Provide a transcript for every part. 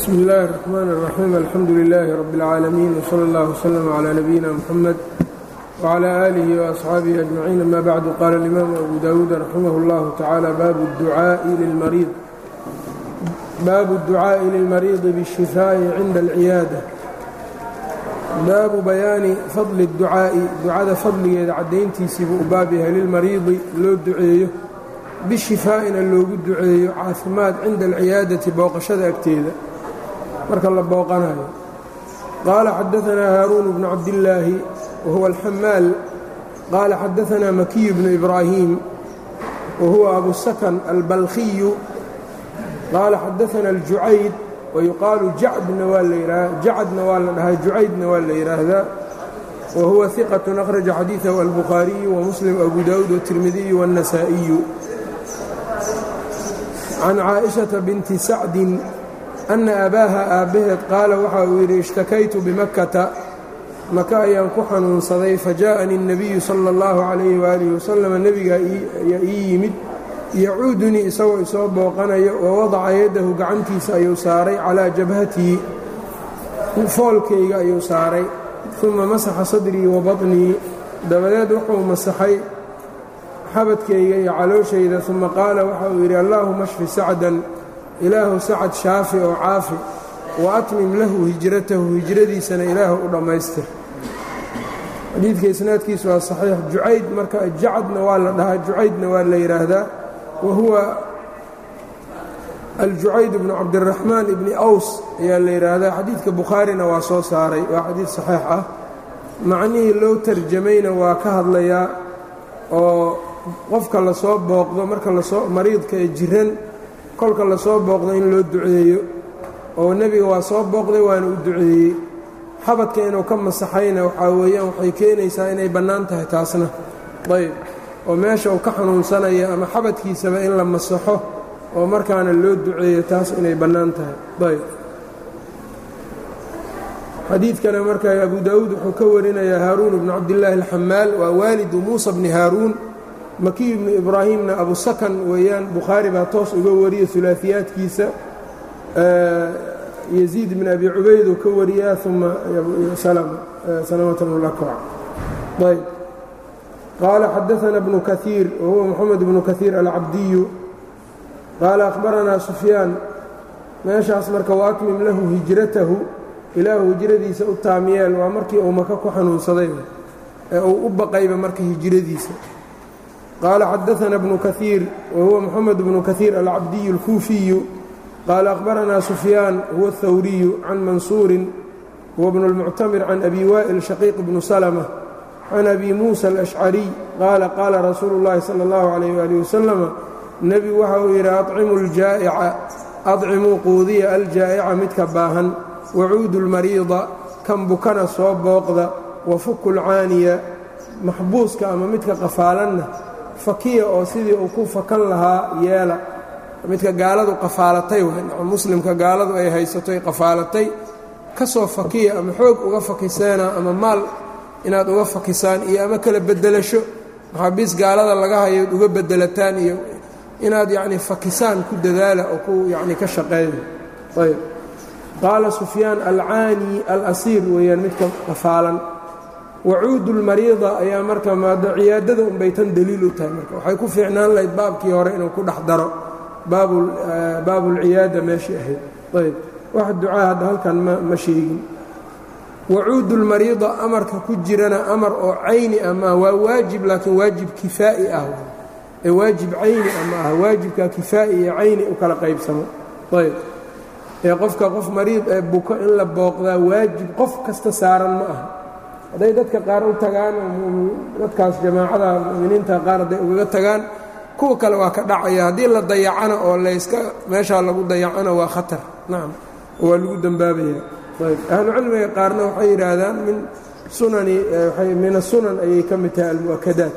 bsm اllahi الرحmn الرaxيim alxamdu لilaahi rab اlcaalamiin wslى اllah wslm عlى nabiyina mxamed wعlى آlihi وأصxaabihi أجmaciin ama bacdu qaala اlimaamu abu dawuud raximah اllahu tacaala baabu اdducaaءi lilmariidi bالshifaaءi cinda اlciyaada baabu bayaani fadli اdducaa'i ducada fadligeeda caddayntiisii buu u baab yahay lilmariidi loo duceeyo bishifaa'ina loogu duceeyo caafimaad cinda alciyaadati booqashada agteeda marka la booqanayo qaala xadaanaa haaruun bnu cabdillaahi wahuwa alxamaal qaala xadaanaa makiyu bnu ibraahiim wahuwa abusakan albalkhiyu qaala xadaanaa aljucayd wayuqaalu jacdna waa la jacadna waa la dhahaa jucaydna waa la yidhaahdaa wahuwa hiqatun akhraja xadiidahu albukhaariyu wamuslim abu daawuud watirmidiyu waannasaa'iyu can caaئiشhaةa binti sacdin أna abaaha aabbaheed qaala waxa uu yidhi ishtakaytu bimakkata maka ayaan ku xanuunsaday fajaءanii الnabiyu salى اllahu عalayh waalih wasalam nebigaa ayaa ii yimid yacuudunii isagoo isoo booqanayo wawadaca yadahu gacantiisa ayuu saaray calىa jabhatii foolkayga ayuu saaray ثuma masaxa sadrii wa baطnii dabadeed wuxuu masaxay xabadkayga iyo calooshayda uma qaala waxa uu yidhi allaahuma shfi sacdan ilaahu sacad shaafi oo caafi wa atmim lahu hijratahu hijradiisana ilaahu u dhammaystir xadiidka isnaadkiisu waa saxiix jucayd marka jacadna waa la dhahaa jucaydna waa la yidhaahdaa wa huwa aljucayd bnu cabdiraxmaan ibni aws ayaa la yidhaahdaa xadiidka bukhaarina waa soo saaray waa xadiid saxiix ah macnihii loo tarjamayna waa ka hadlayaa oo qofka lasoo booqdo marka lasoo mariidka ee jiran kolka lasoo booqdo in loo duceeyo oo nebiga waa soo booqday waana u duceeyey xabadka inuu ka masaxayna waxaa weeyaan waxay keenaysaa inay bannaan tahay taasna ayb oo meesha uu ka xanuunsanaya ama xabadkiisaba in la masaxo oo markaana loo duceeyo taas inay bannaan tahay ayb xadiidkana marka abu daawuud wuxuu ka warinayaa haaruun bnu cabdillaahi alxamaal waa waalidu muusa bni haaruun makiy bnu ibraahimna abu sakan weeyaan bukhaari baa toos uga wariya ulaaiyaadkiisa yaziid bn abi cubayd uu ka wariyaa uma salamatnulakwac ayb qaala xadaana bnu kaiir wahuwa moxamed bnu kaiir alcabdiyu qaala akhbaranaa sufyaan meeshaas marka waatmim lahu hijratahu ilaahu hijradiisa u taamiyeel waa markii uu maka ku xanuunsaday ee uu u baqayba marka hijradiisa qaala xadaana bnu kaiir wahuwa moxamed bnu kaiir alcabdiyu اlkuufiyu qaala akhbaranaa sufyaan huwa اthawriyu can mansuurin huwa bnu اlmuctamir can abi waa'il shaqiiq bnu salma can abi muusa alashcariy qaala qaala rasuulu اllahi salى اllahu calayh wali wasalama nebigu waxa uu yidhi acimu ljaa'ica adcimuu quudiya aljaa'ica midka baahan wacuudu اlmariida kan bukana soo booqda wafuku lcaaniya maxbuuska ama midka qafaalanna fakiya oo sidii uu ku fakan lahaa yeela midka gaaladu qafaalatay muslimka gaaladu ay haysato ay qafaalatay ka soo fakiya ama xoog uga fakiseena ama maal inaad uga fakisaan iyo ama kala bedelasho maxaabiis gaalada laga hayood uga bedelataan iyo inaad yacni fakisaan ku dadaala oo ku yacni ka shaqeeya ayb qaala sufyaan alcaani alasiir weeyaan midka qafaalan wacuudu lmariida ayaa marka maado ciyaadada unbay tan daliil u tahay marka waxay ku fiicnaan lahayd baabkii hore inuu ku dhex daro baabulciyaada meeshii ahayd ayb wax ducaa hadda halkan ma sheegin wacuudu lmariida amarka ku jirana amar oo cayni ah maaha waa waajib laakiin waajib kifaa'i ah ee waajib cayni ah ma aha waajibka kifaa'i iyo cayni u kala qaybsamo ayb ee qofka qof mariid ee buko in la booqdaa waajib qof kasta saaran ma aha hadday dadka qaar u tagaan dadkaas jamaacada muminiinta qaar hadday ugaga tagaan kuwa kale waa ka dhacaya haddii la dayacana oo layska meeshaa lagu dayacana waa khatar nacam waa lagu dembaabaya ayb ahlucilmiga qaarna waxay yidhaahdaan min sunani min asunan ayay ka mid tahay almu'akadaat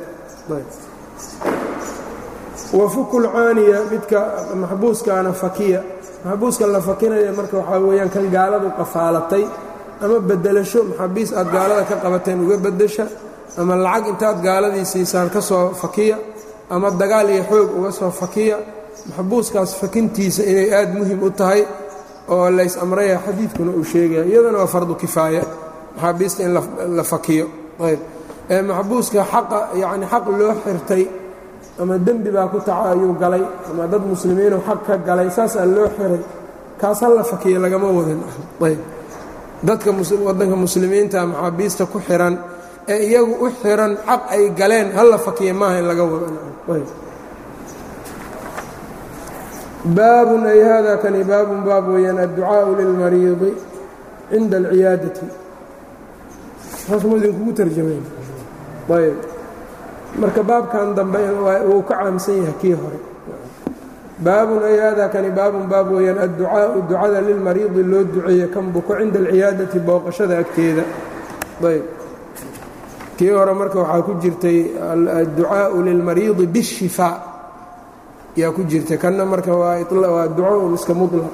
wafuku lcaaniya midka maxbuuskaana fakiya maxbuuska la fakinaya marka waxaa weeyaan kan gaaladu qafaalatay ama bedelasho maxaabiis aad gaalada ka qabateen uga bedesha ama lacag intaad gaaladii siisaan ka soo fakiya ama dagaal iyo xoog uga soo fakiya maxbuuskaas fakintiisa inay aad muhim u tahay oo lays amraya xadiidkuna uu sheegaya iyadana waa fardu kifaaya maxaabiista in la fakiyo ayb ee maxbuuska xaqa yacni xaq loo xirtay ama dembi baa ku taca ayuu galay ama dad muslimiinuu xaq ka galay saasaa loo xiray kaas ha la fakiyo lagama wadan ayb dadka waddanka muslimiinta maxaabiista ku xiran ee iyagu u xiran xaq ay galeen ha la fakiya maaha in laga wado baabun ay hada kani baabun baab weeyaan adducaaءu lilmariidi cinda alciyaadati saasmu idinkugu tarjamayn ayb marka baabkan dambe wuu ka caamsan yahay kii hore baabun ay hada kani baabun baab weeyaan adducaaءu ducada lilmariidi loo duceeye kan buko cinda alciyaadati booqashada agteeda ayb kii hore marka waxaa ku jirtay adducaaءu lilmariidi bالshifaa yaa ku jirtay kanna marka waa duco iska muطlaq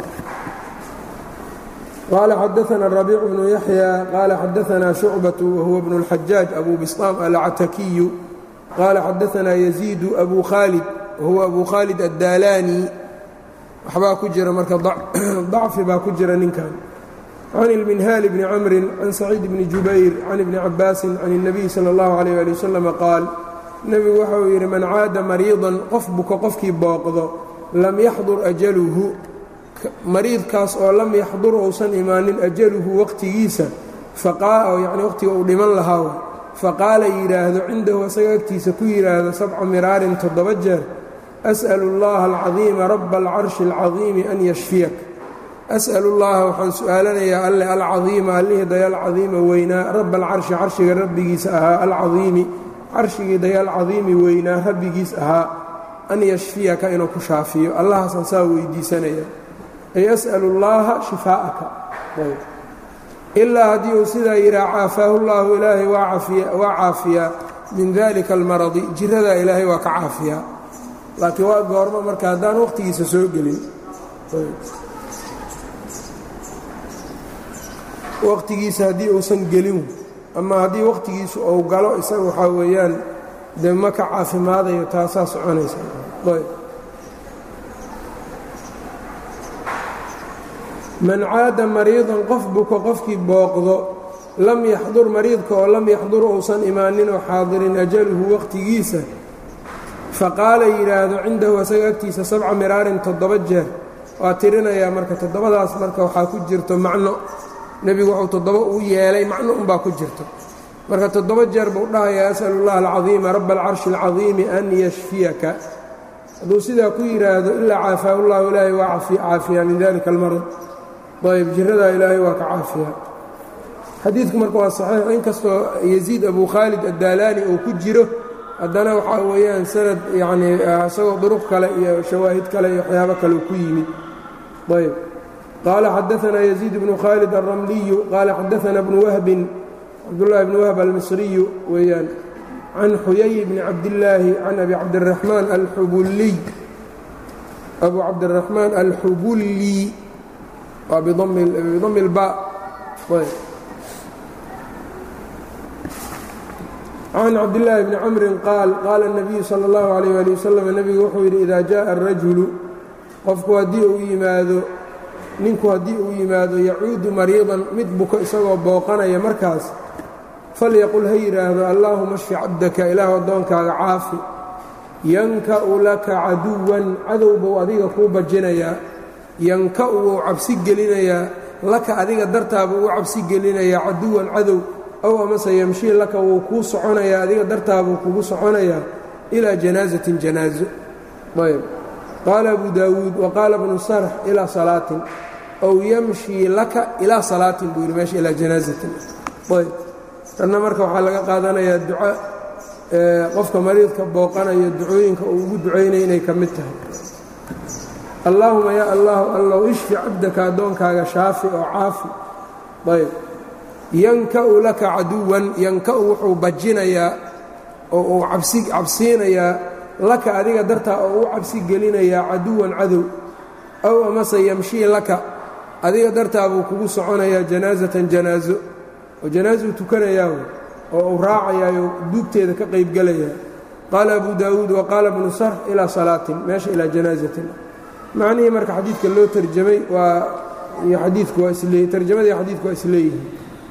qaala xadaثna الرaبيع بن yaحyى qaala xadaثna شhucbaة wahuwa بن الxajaaج abu biصطاam alcatakiyu qaala xadaثna يزيid أbu khaalid wahuwa abu khaalid الdaalani waxbaa ku jira marka ضacfi baa ku jira ninkan can الminhaal bni cmri can saciid bni jubayr can ibni cabaasi can الnabiy salى اllahu عalيه ali waslm qaal nebigu waxa uu yidhi man caada mariidan qof buka qofkii booqdo lam yaxdur ajaluhu mariidkaas oo lam yaxdur uusan imaanin ajaluhu waqtigiisa yani waqtiga uu dhiman lahaa faqaala yidhaahdo cindahu asaga agtiisa ku yidhaahdo sabca miraarin toddoba jeer as'alu اllaha alcadiima raba alcarshi اlcadiimi an yashfiyak as'alu llaha waxaan su'aalanayaa alle alcadiima allihii daya alcadiima weynaa raba alcarshi carshiga rabbigiisa ahaa alcadiimi carshigii dayaal cadiimi weynaa rabbigiis ahaa an yashfiyaka inuu ku shaafiyo allahaasaan saa weydiisanaya ay as'alu llaaha shifaa'aka ilaa haddii uu sidaa yidhaha caafaahu llaahu ilaahay waa caafiyaa min dalika almaradi jiradaa ilaahay waa ka caafiyaa laakiin waa goormo marka haddaan waqhtigiisa soo gelin waqtigiisa haddii uusan gelin ama haddii waqtigiisu uu galo isaga waxaa weeyaan dee ma ka caafimaadayo taasaa soconaysa man caada mariidan qof buko qofkii booqdo lam yaxdur mariidka oo lam yaxdur uusan imaanin oo xaadirin ajaluhu waqtigiisa faqaala yidhaahdo cindahu isaga agtiisa sabca miraarin toddoba jeer waa tirinayaa marka toddobadaas marka waxaa ku jirto macno nebigu wuxuu toddoba uu yeelay macno unbaa ku jirto marka toddoba jeer buu dhahayaa as'alu اllaha alcadiima raba alcarshi اlcadiimi an yashfiyaka hadduu sidaa ku yidhaahdo ilaa caafaahu llahu ilaahay waa caafiyaa min dalika almarad ayb jiradaa ilaahay waa ka caafiyaa xadiidku marka waa saxiix inkastoo yaziid abu khaalid addaalaani uu ku jiro haddana waxaa weeyaan sanad yacnii isagoo duruq kale iyo shawaahid kale iyo waxyaabo kale ku yimid ayb qaala xadaثna يزيid بن khالد الرمliyu qaala xadaثna بن whbi cabdالlahi بن whb almisriyu weeyaan can xuyay bni cabdالlaahi can abi cabdالرaحmaan alxubuliy abu cabdالرaحmaan alxubulي waa bdm اlba can cabdالlaahi bni cmri qaal qaala الnabiyu salى الlahu عalيه alي waslm nebigu wuxuu yidhi ida jaءa الrajulu qofku haddii uu yimaado ninku haddii uu yimaado yacuudu mariidan mid buko isagoo booqanaya markaas falyaqul ha yidhaahdo allaahuma shfi cabdaka ilaahu addoonkaaga caafi yanka'u laka caduwan cadow buu adiga kuu bajinayaa yanka'u wuu cabsi gelinayaa laka adiga dartaabuu u cabsi gelinayaa caduwan cadow ow amase yamshii laka wuu kuu soconayaa adiga dartaabuu kugu soconayaa ilaa janaasatin janaaso ayb qaala abu daawuud waqaala bnu sarx ilaa salaatin ow yamshii laka ilaa salaatin buu yidhi meesha ilaa janaasatin ayb tanna marka waxaa laga qaadanayaa duca qofka mariidka booqanayo ducooyinka uu ugu ducaynaya inay ka mid tahay allaahuma yaa allahu allow ishfi cabdaka addoonkaaga shaafi oo caafi ayb yanka'u laka caduwan yanka'u wuxuu bajinayaa oo uu cabsiinayaa laka adiga dartaa oo u cabsi gelinayaa caduwan cadow ow amase yamshii laka adiga dartaa buu kugu soconayaa janaasatan janaaso oo janaasuu tukanayaa oo uu raacayaayo duugteeda ka qaybgelayaa qaala abu daawuud wa qaala bnu sarx ilaa salaatin meesha ilaa janaasatin macnihii marka xadiidka loo tarjamay waa iyo xadiidku waa isleey tarjamada iyo xadiidku waa isleeyihiin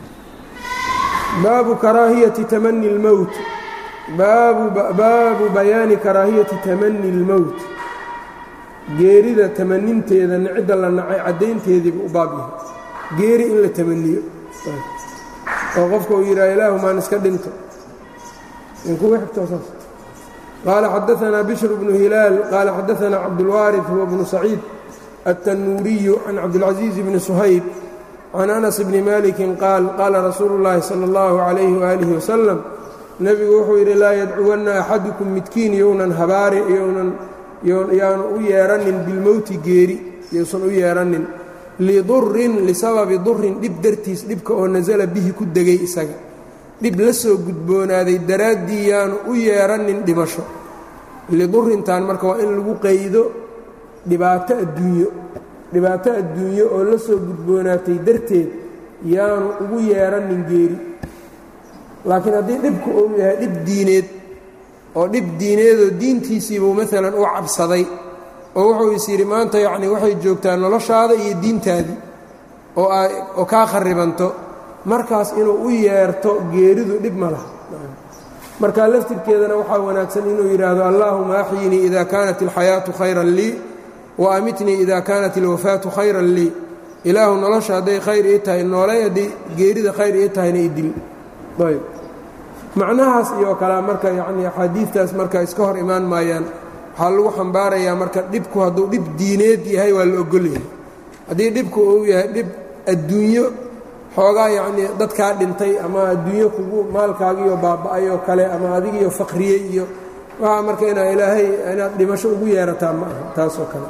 baabu karaahiyati tamani اlmowt baabu bayaani karaahiyati tamani اlmowt geerida tamaninteeda cidda la nacay caddaynteediibu u baab yahay geeri in la tamaniyo oo qofka uu yidhaha ilaahu maan iska dhinto inkugu xigtoosaas qaala xadaanaa bishr bnu hilaal qaala xadaanaa cabdulwaariث huwa bnu saciid التنuuriyu can cabdالcaزيiز bni shayb can أnas bni maliki qaal qaala rasuulu اllaahi salى اllahu عalayhi وaalih wasalam nebigu wuxuu yidhi laa yadcuwanna axadukum midkiin younan habaari yaanu u yeehanin bilmowti geeri yousan u yeehanin lidurin lisababi durin dhib dartiis dhibka oo nasala bihi ku degay isaga dhib la soo gudboonaaday daraaddii yaanu u yeehanin dhimasho lidurintan marka waa in lagu qaydo dhibaato adduunyo dhibaato adduunyo oo la soo gudboonaatay darteed yaanu ugu yeehanin geeri laakiin haddii dhibku uu yahay dhib diineed oo dhib diineedoo diintiisiibuu maalan u cabsaday oo wuxuu is yidhi maanta yacnii waxay joogtaa noloshaada iyo diintaadii oo oo kaa kharibanto markaas inuu u yeerto geeridu dhib ma laha markaa laftirkeedana waxaa wanaagsan inuu yidhaahdo allaahuma axyinii ida kaanat alxayaatu khayran lii wa amitnii ida kaanat alwafaatu khayran lii ilaahu nolosha hadday khayr ii tahay noolay hadday geerida khayr ii tahayna idil ayb macnahaas iyo kalea marka yacnii axaadiidtaas marka iska hor imaan maayaan waxaa lagu xambaarayaa marka dhibku hadduu dhib diineed yahay waa la ogolyahay haddii dhibku uu yahay dhib adduunyo xoogaa yacnii dadkaa dhintay ama adduunyo kugu maalkaagiiyo baaba'ay oo kale ama adigiiyo faqriyey iyo waxaa marka inaa ilaahay inaad dhimasho ugu yeerataa ma aha taasoo kale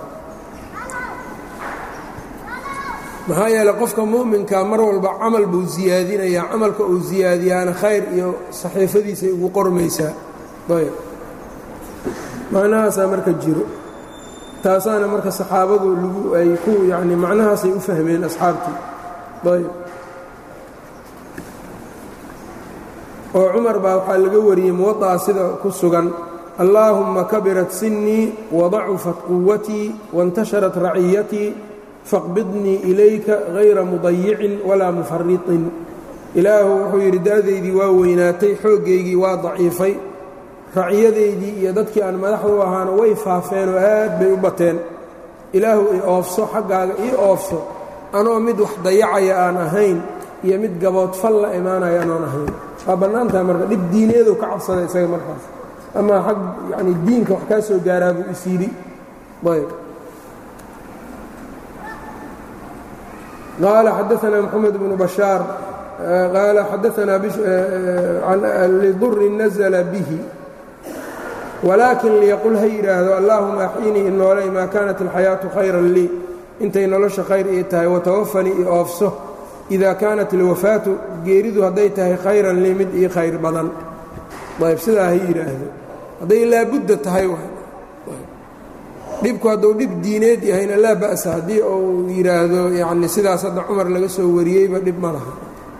maxaa yeeley qofka mu'minka mar walba camal buu siyaadinayaa camalka uu siyaadiyaana khayr iyo saxiifadiisay ugu qormaysaa ayb macnahaasaa marka jiro taasaana marka saxaabadu lagu ay ku yacni macnahaasay u fahmeen asxaabtii ayb oo cumar baa waxaa laga wariyey muwaطa'a sida ku sugan allaahumma kabirat sinnii wadacufat quwatii waاntasharat raciyatii faqbidnii ilayka hayra mudayicin walaa mufariطin ilaahu wuxuu yidhi da'daydii waa weynaatay xooggaygii waa daciifay raciyadaydii iyo dadkii aan madaxdu ahaana way faafeenoo aad bay u bateen ilaahu i oofso xaggaaga ii oofso anoo mid wax dayacaya aan ahayn iyo mid gaboodfal la imaanaya anoon ahayn waa bannaantaha marka dhib diineedu ka cabsada isaga markaas ama xag yacni diinka wax kaa soo gaaraa buu is yidhi ayb qaala xadaanaa moxamed bnu bashaar qaala xadaanaa liduri nazla bihi walaakin liyaqul ha yidhaahdo allaahuma axyinii inoolay maa kaanat alxayaatu khayran lii intay nolosha khayr ii tahay watawafanii i oofso idaa kaanat alwafaatu geeridu hadday tahay khayran lii mid ii khayr badan ayb sidaa ha yidhaahdo hadday laabudda tahay dhibku hadduu dhib diineed yahayna laa ba'sa haddii uu yidhaahdo yacni sidaas hadda cumar laga soo wariyeyba dhib ma laha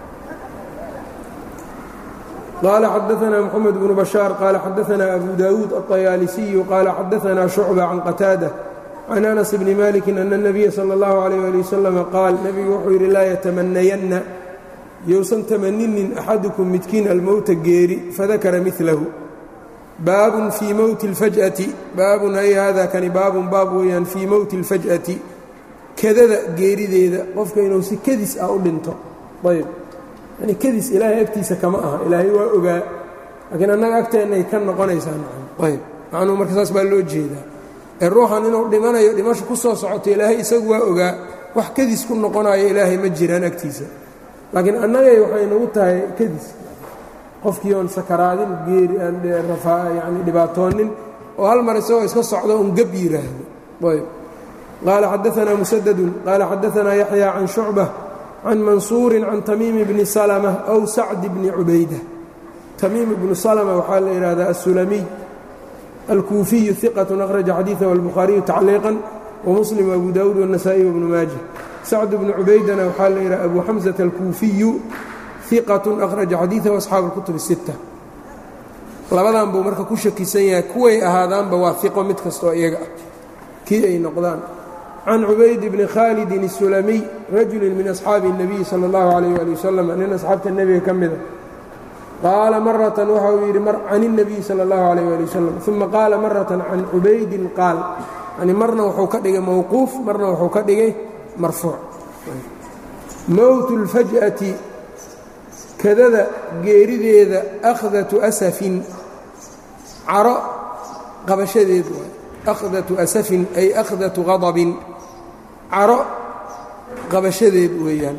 qaala xadaanaa moxamed bnu bashaar qaala xadaanaa abu daawuud aلطayaalisiyu qaala xadaanaa shucba can qataada can anas bni maliki ana الnabiya salى اllahu عalيyh ali wasalama qaal nebigu wuxuu yidhi laa yatamanayanna yousan tamaninin axadukum midkiin almowta geeri fadakara milahu baabun fii mowti اlfaj'ati baabun ay hada kani baabun baab weeyaan fii mowti اlfaj'ati kadada geerideeda qofka inuu si kadis ah u dhinto ayb yani kadis ilaahay agtiisa kama aha ilaahay waa ogaa laakiin annaga agteennay ka noqonaysaa ayb macnuu marka saas baa loo jeedaa ee ruuxan inuu dhimanayo dhimasho ku soo socoto ilaahay isagu waa ogaa wax kadis ku noqonayo ilaahay ma jiraan agtiisa laakiin annagay waxay nagu tahay kadis qofkii oon sakaraadin geeri aan yani dhibaatoonin oo hal mar isagoo iska socdo un gab yidhaahdo ayb qaala xadaanaa musadadun qaala xadaanaa yaxya can shucba can mansuurin can tamiimi bni salma aw sacdi bni cubayda tamiim ibnu salma waxaa la yidhahdaa assulamiy alkuufiyu iqatun akhraja xadiidahu albukhaariyu tacliiqan wamuslim abu daawuud wاnasaa'i wbnu maaja sacd bnu cubaydana waxaa la yidhaha abu xamsata alkuufiyu iqatun akhraja xadiidahu asxaabu اlkutub الsitta labadan buu marka ku shakisan yahay kuway ahaadaanba waa iqo mid kastoo iyaga ah kii ay noqdaan can cubayd bni khaalidin الsulamiy rajuli min asxaabi الnabiy salى اllahu عalayh ali wasalam nin asxaabta nebiga ka mida qaala maratan waxa uu yidhi can الnabiy salى اllahu عalayh ali wasalam uma qaala maratan can cubaydin qaal yani marna wuxuu ka dhigay mowquuf marna wuxuu ka dhigay marfuuc mowt اlfaj'ati kadada geerideeda akhdatu asafin caro qabashadeed waay akhdatu asafin ay akhdatu qadabin caro qabashadeed weeyaan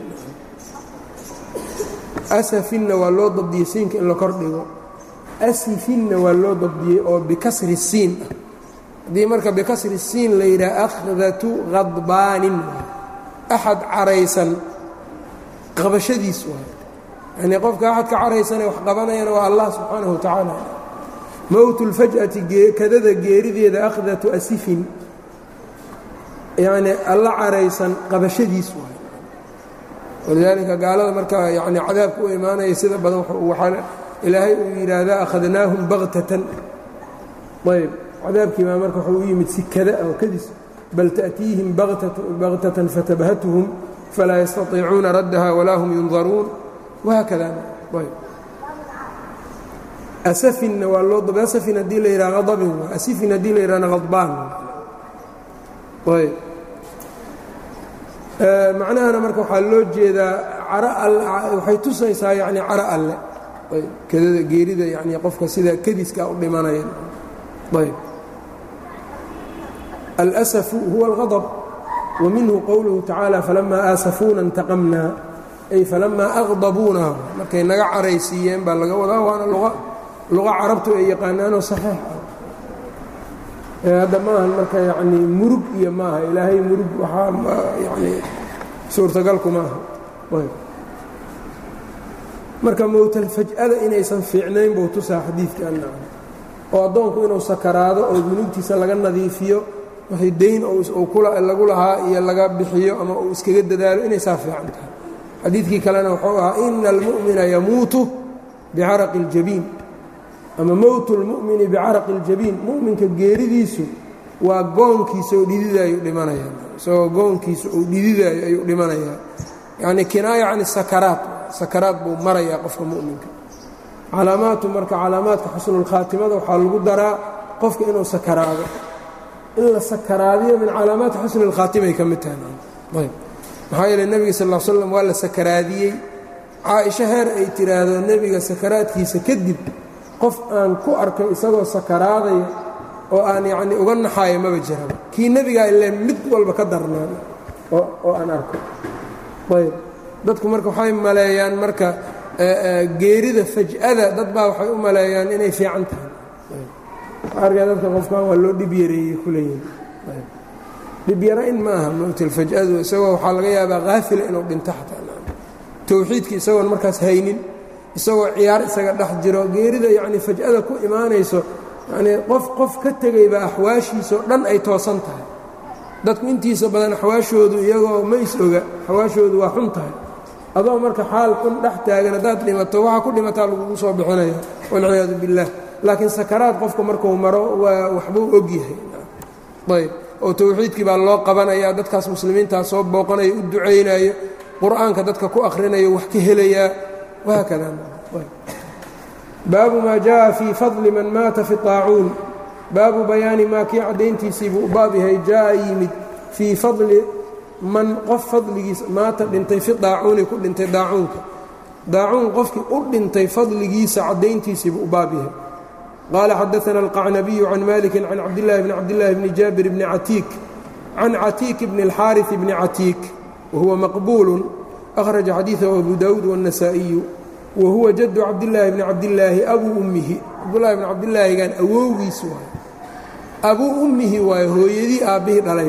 asafinna waa loo dabdiyey siinka in la kor dhigo asifinna waa loo dabdiyey oo bikasri siin ah haddii marka bikasri siin la yidhaha akhdatu khadbaanin axad caraysan qabashadiis waay yanii qofka axad ka caraysane wax qabanayana waa allah subxaanahu wa tacaala mowt اlfaj'ati kadada geerideeda akhdatu asifin yacni alla caraysan qabashadiis waay walidaalika gaalada marka yani cadaabka u imaanaya sida badan waxaa ilaahay uu yidhaahdaa akhadnaahum baktatan ayb cadaabkii baa marka wuxuu u yimid si kada oo kadis bal ta'tiihim baktatan fatabhatuhum falaa yastaiicuuna raddaha walaa hum yundaruun wahaakada ayb asafinna waa loo dab asafin haddii la yidhaha adabin asifin haddii la yidhahna hadbaan ayb macnahana marka waxaa loo jeedaa caro all waxay tusaysaa yani caro alle ayb kadada geerida yani qofka sida kadiska u dhimanaya ayb alasafu huwa اlgadb wa minhu qowluhu tacaala falamaa aasafuuna اntaqamnaa ay falamaa aqdabuuna markay naga caraysiiyeen baa laga wadaa waana luqa carabtu ay yaqaanaanoo saxiix ah hadda maahan marka yani murug iyo maaha ilaahay murug waxaa yani suurtagalku maaha marka mowtalfaj'ada inaysan fiicnayn buu tusaa xadiidkan oo addoonku inuu sakaraado oo dunuubtiisa laga nadiifiyo waxay dayn lagu lahaa iyo laga bixiyo ama uu iskaga dadaalo inay saa fiican tahay xadiidkii kalena wuxuu ahaa ina almu'mina yamuutu bicaraqi اljabiin ama mowtu اlmu'mini bicaraqi اljabiin mu'minka geeridiisu waa goonkiisa oo dhididaayu dhimanaya isagoo goonkiisa uu dhididaayo ayuu dhimanayaa yacnii kinaaya can sakaraat sakaraad buu marayaa qofka mu'minka calaamaatu marka calaamaadka xusnulkhaatimada waxaa lagu daraa qofka inuu sakaraado in la sakaraadiyo min calaamaati xusni اlkhaatimay ka mid tahay ayb maxaa yeele nebiga sal l slam waa la sakaraadiyey caaisho heer ay tiraahdo nebiga sakaraadkiisa kadib qof aan ku arkay isagoo sakaraadaya oo aan yacnii uga naxaayo maba jiraba kii nebigaa ile mid walba ka darnaan oo aan arko ayb dadku marka waxay maleeyaan marka geerida faj'ada dad baa waxay u maleeyaan inay fiican tahay arkaa dadka qofkan waa loo dhib yareeyey kuleeyihin dhibyara-in ma aha mowtalfaj'adu isagoo waxaa laga yaabaa haafila inuu dhinto xataa towxiidkii isagoon markaas haynin isagoo ciyaar isaga dhex jiro geerida yacnii faj'ada ku imaanayso yanii qof qof ka tegayba axwaashiisao dhan ay toosan tahay dadku intiisa badan axwaashoodu iyagoo ma is oga axwaashoodu waa xun tahay adoo marka xaal xun dhex taagan haddaad dhimato waxaa ku dhimataa lagugu soo bixinaya walciyaadu biاllah laakiin sakaraad qofka markuu maro waa waxbuu og yahay ayb oo towxiidkii baa loo qabanaya dadkaas muslimiintaa soo booqanaya u ducaynayo qur'aanka dadka ku akhrinayo wax ka helayaa wahaakada baabu maa jaءa fii fadli man maata fi طaacuun baabu bayaani maa kii caddayntiisii buu u baab yahay jaa'a yimid fii fadli man qof fadligiisa maata dhintay fi daacuuni ku dhintay daacuunka daacuun qofkii u dhintay fadligiisa caddayntiisii buu u baab yahay qaala xadaثna alqacnabiyu can maliki can cabdillahi bni cabdillahi bni jaabir bni catiik can catiik bni اlxaariث bni catiik wahuwa maqbuulu akhraja xadiiثahu abu dawuud wالنasaaئiyu wa huwa jadu cabdillaahi bni cabdillaahi abuu ummihi cabdullahi bni cabdillaahigan awowgiis waayo abuu ummihi waayo hooyadii aabbihii dhalay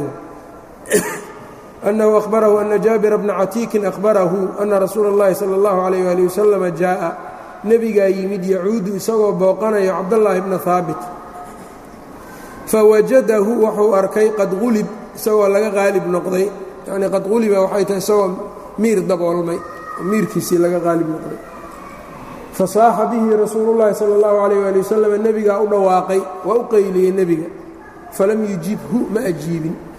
أنه أخبره أن jاaبر بن cتيiك أخبره أنa رasuuل اللhi صلى الله عليه وaلiه وسلم جاءa nebigaa yimid yacuudu isagoo booqanayo cabdاللahi بن ثاaبت فawajadahu wuxuu arkay qad qulib isagoo laga qaalib noqday yani qad quliba waxay tahay isagoo miir daboolmay miirkiisii laga qaalib noqday fasaaxa bihi rasuulu الlahi salى الlaه عليه وaلي وسلم nebigaa u dhawaaqay waa u qayliyey nebiga falam yujibhu ma ajiibin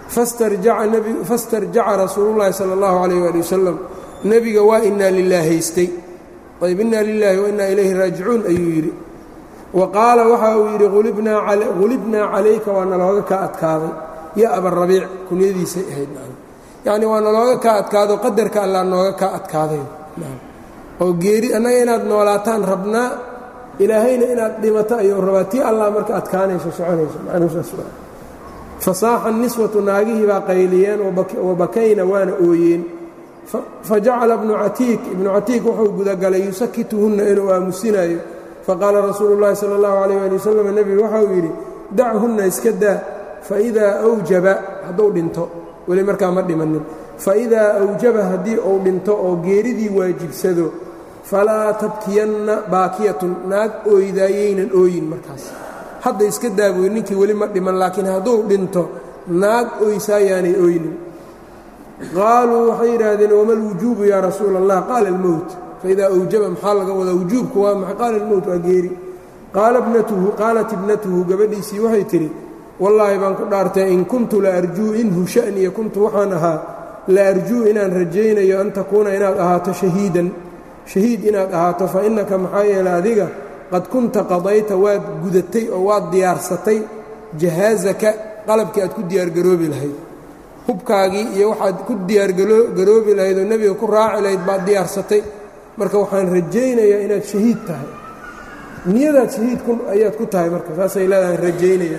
fastarjaca rasuulullahi sala allahu calayh waali wasalam nebiga waa inaa lilaahaystay ayb inaa lilaahi wa innaa ilayhi raajicuun ayuu yidhi wa qaala waxa uu yidhi hulibnaa calayka waa nalooga kaa adkaaday ya abarabiic kunyadiisay ahayd yacni waa nalooga kaa adkaado qadarka allaa nooga kaa adkaaday oo geeri annaga inaad noolaataan rabnaa ilaahayna inaad dhimato ayuu rabaa tii allah marka adkaanayso soconayso macnuusaas fasaaxa niswatu naagihii baa qayliyeen wabakayna waana ooyeen fajacala ibnu catiik ibnu catiik wuxuu gudagalay yusakituhunna inuu aamusinayo faqaala rasuulu llahi sala allahu calayh ali wasalam nebigu waxauu yidhi dachunna iska daa faidaa awjaba hadduu dhinto weli markaa ma dhimanin faidaa awjaba haddii uu dhinto oo geeridii waajibsado falaa tabkiyanna baakiyatun naag ooydaayaynan ooyin markaas hadda iska daabuy ninkii weli ma dhiman laakiin hadduu dhinto naag ooysaayaanay ooynin qaaluu waxay yidhaahdeen wama alwujuubu yaa rasuula allah qaala almowt faidaa awjaba maxaa laga wadaa wujuubku waa maxay qaala almowt waa geeri qaala bnatuhu qaalat ibnatuhu gabadhiisii waxay tidhi wallaahi baan ku dhaartay in kuntu la arjuu inhu sha'niya kuntu waxaan ahaa la arjuu inaan rajaynayo an takuuna inaad ahaato shahiidan shahiid inaad ahaato fa innaka maxaa yeele adiga qad kunta qadayta waad gudatay oo waad diyaarsatay jahaazaka qalabkii aad ku diyaargaroobi lahayd hubkaagii iyo waxaad ku diyaargaroobi lahayd oo nebiga ku raaci lahayd baad diyaarsatay marka waxaan rajaynayaa inaad shahiid tahay niyadaad shahiid ayaad ku tahay marka saasay leedahay rajaynaya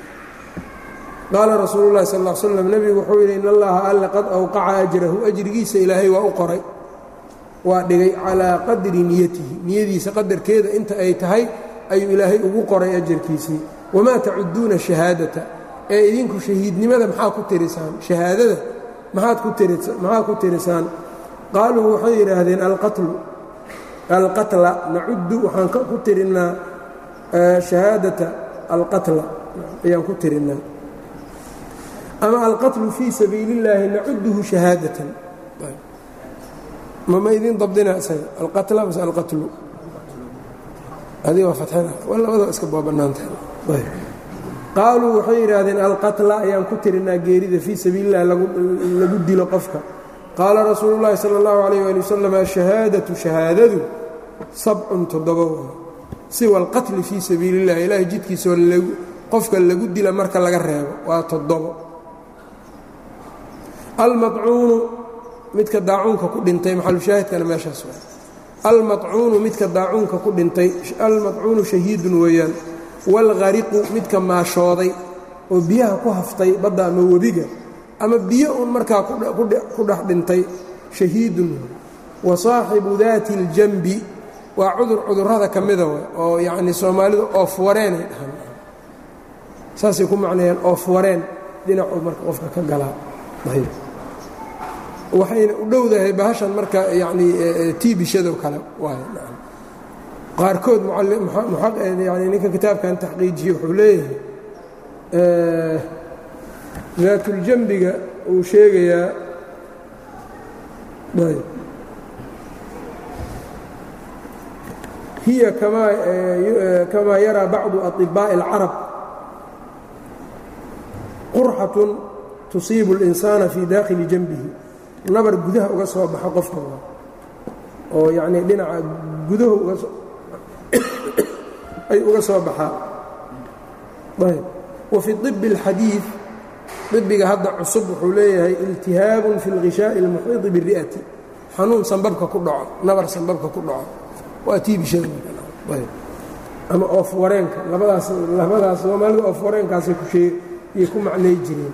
qaala rasuulu llahi sal l slam nebigu wuxuu yidhi in allaha alle qad awqaca ajrahu ajrigiisa ilaahay waa u qoray waa dhigay calaa qadri niyatihi niyadiisa qadarkeeda inta ay tahay ayuu ilaahay ugu qoray ajarkiisii wamaa tacuduuna shahaadata ee idinku shahiidnimada maxaa ku tirisaan shahaadada maxaad ku tirisaan qaaluu waxay yidhaahdeen alqatlu alqatla nacuddu waxaan ku tirinnaa shahaadata alqatla ayaan ku tirinnaa ama alqatlu fii sabiili اllaahi nacuduhu shahaadatan mama idin dabdina isaga alqatla mase alqatlu adigoo fatxana labadaba iska boobannaantahay qaaluu waxay yidhaahdeen alqatla ayaan ku tirinaa geerida fii sabiili اllahi lagu dilo qofka qaala rasuulu llaahi sala اllahu alayh ali wasalam ashahaadatu shahaadadu sabcun toddoba waa siwa alqatli fii sabiili اllahi ilaahay jidkiisoo qofka lagu dila marka laga reebo waa toddobo almacuunu midka daacuunka ku dhintay maxalushaahidkana meeshaas waa almacuunu midka daacuunka ku dhintay almacuunu shahiidun weeyaan waalghariqu midka maashooday oo biyaha ku haftay badda ama webiga ama biyo uun markaa ku dhex dhintay shahiidun wa saaxibu daati اljanbi waa cudur cudurrada ka mida w oo yacnii soomaalidu oofwareenay dhahaan saasay ku macnayaan oofwareen dhinacuu marka qofka ka galaa ayb waxayna u dhowdahay bahashan marka yacnii tiibishado kale waay qaarkood yani ninka kitaabkan taxqiijiye wuxuu leeyahay daatuljambiga uu sheegayaa hiya kamaa yaraa bacdu aطibaaءi اlcarab qurxatun tusiibu اlinsaana fii daakhili janbihi nabar gudaha uga soo baxo qofka oo yacnii dhinaca gudahu ay uga soo baxaa ayb wa fi طib اlxadiiث طibiga hadda cusub wuxuu leeyahay iltihaabun fi اlghishaaءi اlmuxiiطi bالri'ati xanuun sanbabka ku dhaco nabar sanbabka ku dhaco waa tiibishada ama oof wareenka labadaas labadaas soomaalida oof wareenkaasay kusheyay ku macnay jireen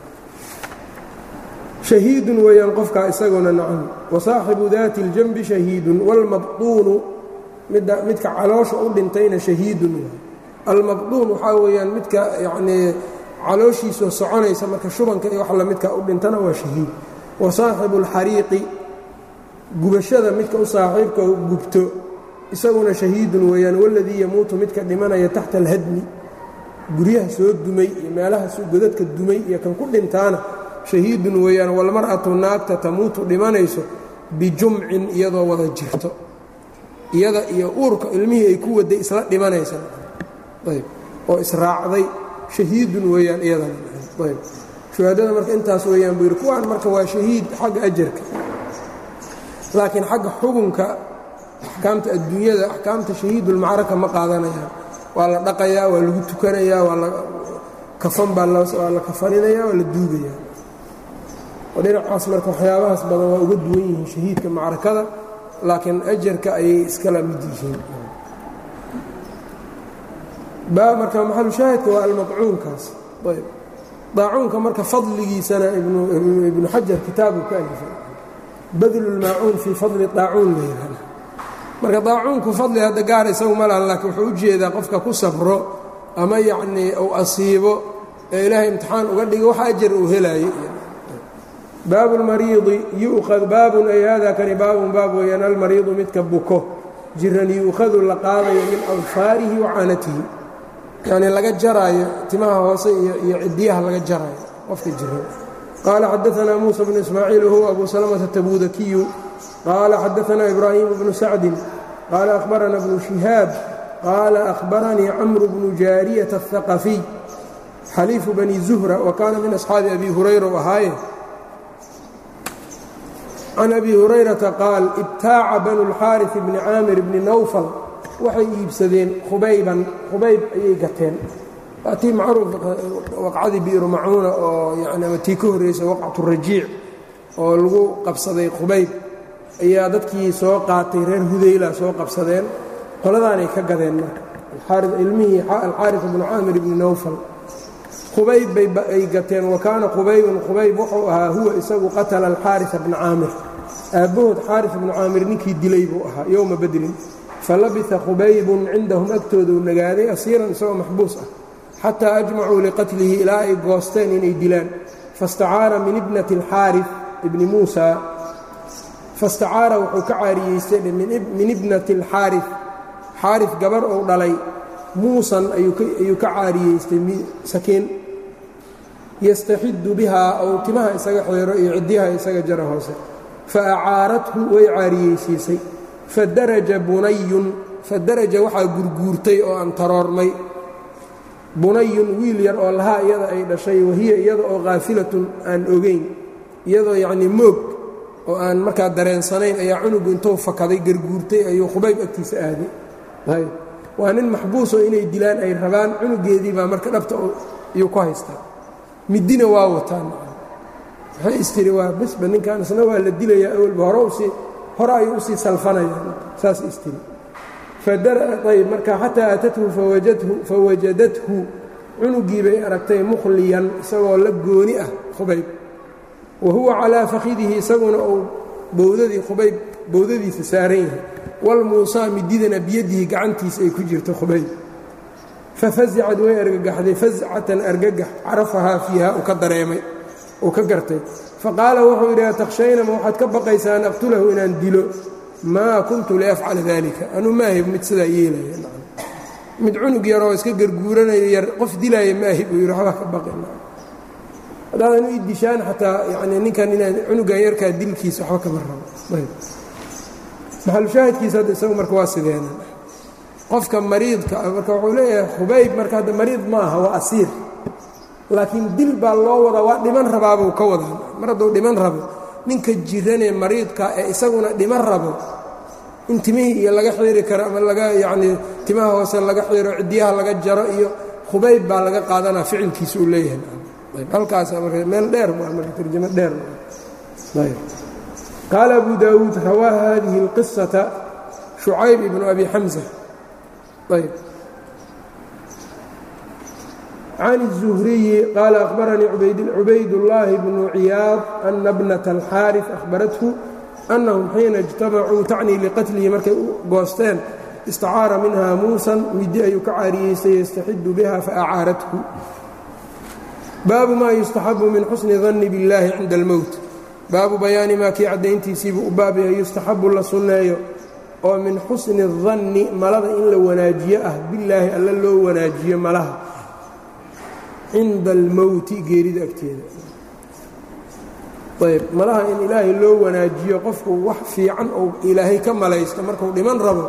shahiidun weeyaan qofkaa isaguna nacam wa saaxibu daati اljanbi shahiidun wاlmabطuunu midka caloosha u dhintayna shahiidun almabطuun waxaa weeyaan midka yacnii calooshiisoo soconaysa marka shubanka iyo wax lamidka u dhintana waa shahiid wa saaxibu اlxariiqi gubashada midka u saaxiibka gubto isaguna shahiidun weeyaan waladii yamuutu midka dhimanaya taxta alhadmi guryaha soo dumay iyo meelaha godadka dumay iyo kan ku dhintaana shahiidun weeyaan walmar'atu naagta tamuutu dhimanayso bijumcin iyadoo wada jirto iyada iyo uurka ilmihii ay ku waday isla dhimanaysa ayb oo israacday shahiidun weeyaan iyadana ayb shuhadada marka intaas weeyaan buu yidhi kuwaan marka waa shahiid xagga ajarka laakiin xagga xugunka axkaamta adduunyada axkaamta shahiidulmacraka ma qaadanayaan waa la dhaqayaa waa lagu tukanayaa waa la kafan baa waa la kafaninaya waa la duugayaa oo dhinacaas marka waxyaabahaas badan waa uga duwan yihiin shahiidka macrakada laakiin ajarka ayay iskala mid yihiin marka maxalushaahidka waa almadcuunkaas ayb daacuunka marka fadligiisana ibnu xajar kitaabu ka alifay badlulmaacuun fii fadli daacuun la yihahda marka daacuunku fadli hadda gaar isagu ma lahan laakiin wuxuu u jeedaa qofka ku sabro ama yacnii uu asiibo ee ilaahay imtixaan uga dhigo wax ajar uu helaayo baabu lmariidi yu'ad baabun ay hada kani baabun baab weeyaan almariidu midka buko jiran yu'khadu la qaadayo min adfaarihi wa caanatihi yacnii laga jaraayo timaha hoose iyo cidiyaha laga jaraayo qofka jiran qaala xadaanaa muusa bnu ismaaciil wahuwa abu salamata tabuudakiyu qaala xadaanaa ibraahimu bnu sacdin qaala ahbarana bnu shihaab qaala ahbaranii camru bnu jaariyata aلhaqafiy xaliifu bani zuhra wa kaana min asxaabi abi hurayra u ahaaye can abi hurayrata qaal ibtaaca banu اlxaariث bni caamir bni nawfal waxay iibsadeen khubayban khubayb ayay gateen waa tii macruuf waqcadii bi'ru macuuna oo yani ama tii ka horreysa waqcatu rajiic oo lagu qabsaday khubayb ayaa dadkii soo qaatay reer hudayla soo qabsadeen qoladaanay ka gadeen marka ilmihii alxaariث bnu caamir bni nawfal khubayb bay gateen wa kaana khubaybun khubayb wuxuu ahaa huwa isagu qatala alxaariثa bna caamir aabbahood xaariث bnu caamir ninkii dilay buu ahaa yowma badrin falabisa khubaybun cindahum agtooduu nagaaday asiiran isagoo maxbuus ah xataa ajmacuu liqatlihi ilaa ay goosteen inay dilaan fastacaara min ibnati alxaariث ibni muusa fastacaara wuxuu ka caariyeystay min ibnati alxaariث xaariث gabar ou dhalay muusan ayuu ka caariyeystay sakiin yastaxidu bihaa ou timaha isaga xeero iyo ciddiyaha isaga jara hoose fa acaarathu way caariyeysiisay fadaraja bunayun fadaraja waxaa gurguurtay oo aan taroormay bunayun wiil yar oo lahaa iyada ay dhashay wahiya iyada oo khaafilatun aan ogayn iyadoo yacnii moog oo aan markaa dareensanayn ayaa cunugu intuu fakaday garguurtay ayuu khubayb agtiisa aaday waa nin maxbuusoo inay dilaan ay rabaan cunugeedii baa marka dhabta iyuu ku haystaa midina waa wataan waxay istiri waa besba ninkan isna waa la dilayaa awalba hore usii hore ayuu usii salfanayaan saas istiri ayb marka xataa aatathu fawajadathu cunugii bay aragtay mukhliyan isagoo la gooni ah khubayb wa huwa calaa fakhidihi isaguna uu bowdadii khubayb bowdadiisa saaran yahay walmuusaa mididana biyadihi gacantiisa ay ku jirto khubayb fafasicad way argagaxday fascatan argagax carafahaa fiiha uu ka dareemay uu ka gartay faqaala wuxuu yidhi atakhshayna ma waxaad ka baqaysaa an aqtulahu inaan dilo maa kuntu liafcala dalika anuu maahib mid sidaa yeelaya mid cunug yaroo iska garguuranayo yar qof dilaaya maahib uu yidhi waxba ka baqin haddaadan u idishaan xataa yani ninkan inaan cunugan yarkaa dilkiisa waxba kama rabo maxalushaahidkiisa hadda isagu marka waa sideena qofka mariidka marka wuxuu leeyahay khubayb marka hadda mariid ma aha waa asiir laakiin dil baa loo wadaa waa dhiman rabaabuu ka wadaa mar hadduu dhiman rabo ninka jiranee mariidka ee isaguna dhiman rabo in timihii iyo laga xiiri karo ama laga yacnii timaha hoose laga xiiro ciddiyaha laga jaro iyo khubayb baa laga qaadanaa ficilkiisa uu leeyahay halkaasa marka meel dheer waa marka tarjamo dheer qaala abu daawuud rawaa hadihi اlqisata shucayb ibnu abi xamsa ayb can الزhriyi qaala akhbaranii cubaydاllaahi bnu ciyaad ana bnata alxaariث ahbarathu annahum xiina اjtamacuu tacnii liqatlihi markay u goosteen istacaara minha muusan midi ayuu ka caariyeystay yastaxidu biha faacaarathu baabu maa yustaxabu min xusni danni biاllaahi cinda اlmowt baabu bayaani maa kii caddayntiisiibuu u baab yahay yustaxabu la sunneeyo oo min xusni danni malada in la wanaajiyo ah billaahi alla loo wanaajiyo malaha cinda almowti geerida agteeda ayb malaha in ilaahay loo wanaajiyo qofku wax fiican ou ilaahay ka malaysto markuu dhiman rabo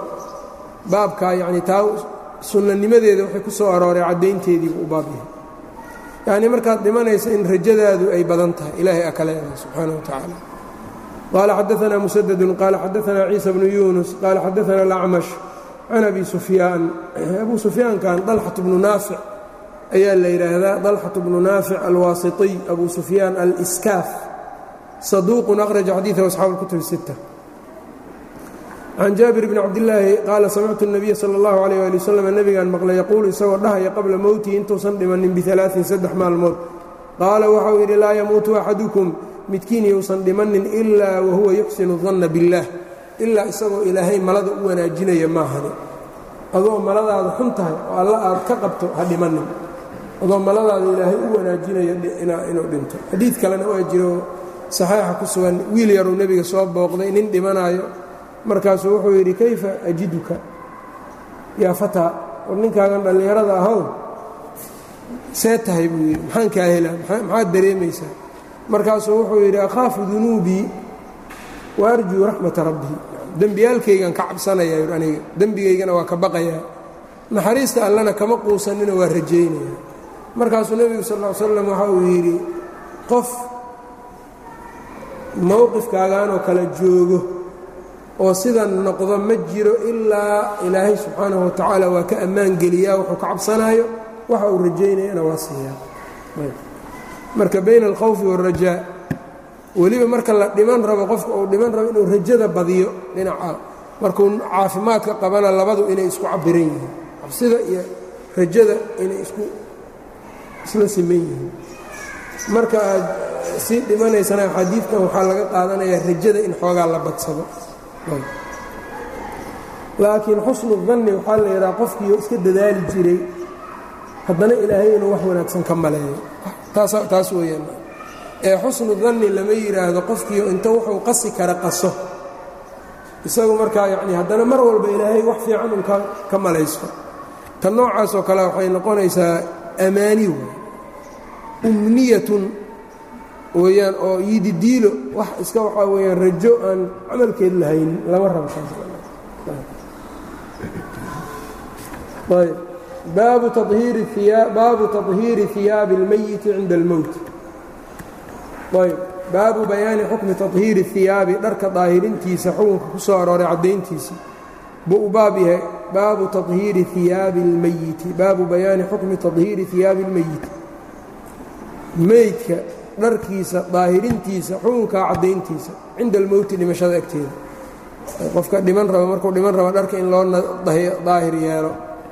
baabkaa yacni taa sunnanimadeeda waxay ku soo arooray caddaynteediibuu u baab yahay yacnii markaad dhimanaysa in rajadaadu ay badan tahay ilaahay aa ka leedahay subxaana wa tacaala qaala xadaanaa musadadun qaala xadaanaa ciisa bnu yuunus qaala xadaana alacmash can abi sufyaan abuu sufyaankan dalxatu bnu naafic ayaa la yidhaahdaa dalxatu bnu naafic alwaasitiy abu sufyaan aliskaaf saduuqun akhraja xadiidahu asxaabu اlkutub الsitta can jaabir bni cabdillaahi qaala samictu الnabiya salى اllahu alayh ali wasalam nebigaan maqlay yaquulu isagoo dhahaya qabla mowtihi intuusan dhimanin bialaain saddex maalmood qaala waxau yidhi laa yamuutu axadukum midkiin yousan dhimanin ilaa wahuwa yuxsinu danna biاllaah ilaa isagoo ilaahay malada u wanaajinaya maahani adoo maladaada xun tahay oo alla aad ka qabto ha dhimanin adoo maladaada ilaahay u wanaajinaya inuu dhinto xadiid kalena waa jiro saxeixa ku sugan wiil yaruu nebiga soo booqday nin dhimanaayo markaasuu wuxuu yidhi kayfa ajiduka yaa fataa war ninkaagan dhallinyarada ahow see tahay buu yidhi maxaan kaa helaa maxaad dareemaysaa markaasuu wuxuu yidhi akhaafu dunuubii wa arjuu raxmata rabbii dembiyaalkaygan ka cabsanayaa yidhi aniga dembigaygana waa ka baqayaa naxariista allana kama quusanina waa rajaynaya markaasuu nebigu sal ll ly slam waxa uu yidhi qof mowqifkaaganoo kale joogo oo sidan noqdo ma jiro ilaa ilaahay subxaanahu wa tacaala waa ka ammaan geliyaa wuxuu ka cabsanaayo waxa uu rajaynayana waa siiyaa marka bayna alkhawfi wاlrajaa weliba marka la dhiman rabo qofka uu dhiman rabo inuu rajada badiyo dhinaca markuu caafimaadka qabana labadu inay isku cabiran yihiin cabsida iyo rajada inay isku isla siman yihiin marka aad sii dhimanaysana xadiidkan waxaa laga qaadanayaa rajada in xoogaa la badsado laakiin xusnu danni waxaa la yidhaha qofkiio iska dadaali jiray haddana ilaahay inuu wax wanaagsan ka maleeyo taas weeyaan ee xusnu danni lama yidhaahdo qofkiio inta wuxuu qasi kara qaso isagu markaa yacni haddana mar walba ilaahay wax fiican un ka malaysto ta noocaasoo kale waxay noqonaysaa amaani way umniyatun weeyaan oo yididiilo wax iska waxaa weeyaan rajo aan camalkeed lahaynin lama rabo ayb baabu tahiiri baabu taطhiiri hiyaabi اlmayiti cinda اlmowt ayb baabu bayaani xukmi taطhiiri hiyaabi dharka daahirintiisa xukunka ku soo arooray caddayntiisa buu u baab yahay baabu tahiiri hiyaabi اlmayiti baabu bayaani xukmi taطhiiri hiyaabi اlmeyiti meydka dharkiisa daahirintiisa xukunkaa caddayntiisa cinda almowti dhimashada agteeda qofka dhiman raba markuu dhiman rabo dharka in loo daahir yeelo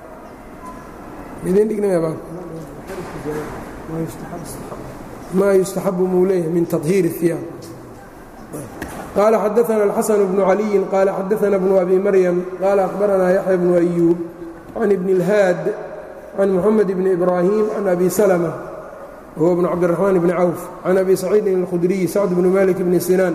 maa yustaxabu muu leeyahay min tahiir الhiyaab qaala xadaana الxasan bnu caliyin qaala xadaana bnu abi maryam qaala akhbaranaa yaxya bnu أyuub can ibni اlhaad can muxamed bni ibraahim can abi salmة whuwa bnu cabdiraxmaan bni cawf can abi saciidin اlkhudriyi sacd bni malik bni sinaan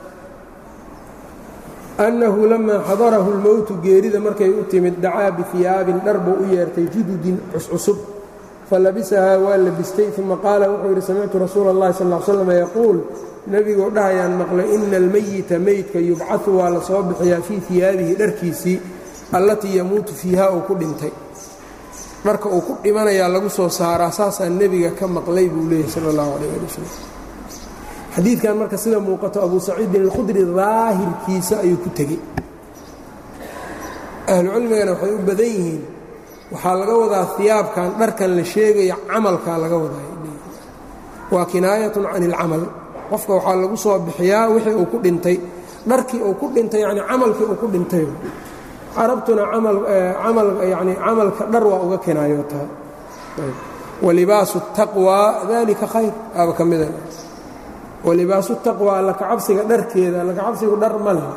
annahu lamaa xadarahu اlmowtu geerida markay u timid dacaa bihiyaabin dhar buu u yeertay jududin cuscusub falabisahaa waa labistay uma qaala wuxuu yidhi samictu rasuula اllahi sal ll slam yaquul nebiguu dhahayaan maqlay ina almeyita meydka yubcaثu waa la soo bixiyaa fii hiyaabihi dharkiisii allatii yamuutu fiiha uu ku dhintay dharka uu ku dhimanayaa lagu soo saaraa saasaa nebiga ka maqlay buu leeyahy sal اllahu alayh ali wasalam xadiidkan marka sida muuqato abu saciidin alkhudri daahirkiisa ayuu ku tegey ahlucilmigana waxay u badan yihiin waxaa laga wadaa hiyaabkan dharkan la sheegaya camalkaa laga wadaa waa kinaayatun can ilcamal qofka waxaa lagu soo bixiyaa wixii uu ku dhintay dharkii uu ku dhintay yani camalkii uu ku dhintay carabtuna amal yani camalka dhar waa uga kinaayotaa walibaasu taqwaa dalika khayr aaba ka mida walibaasu taqwa alla kacabsiga dharkeeda alla kacabsigu dhar ma leh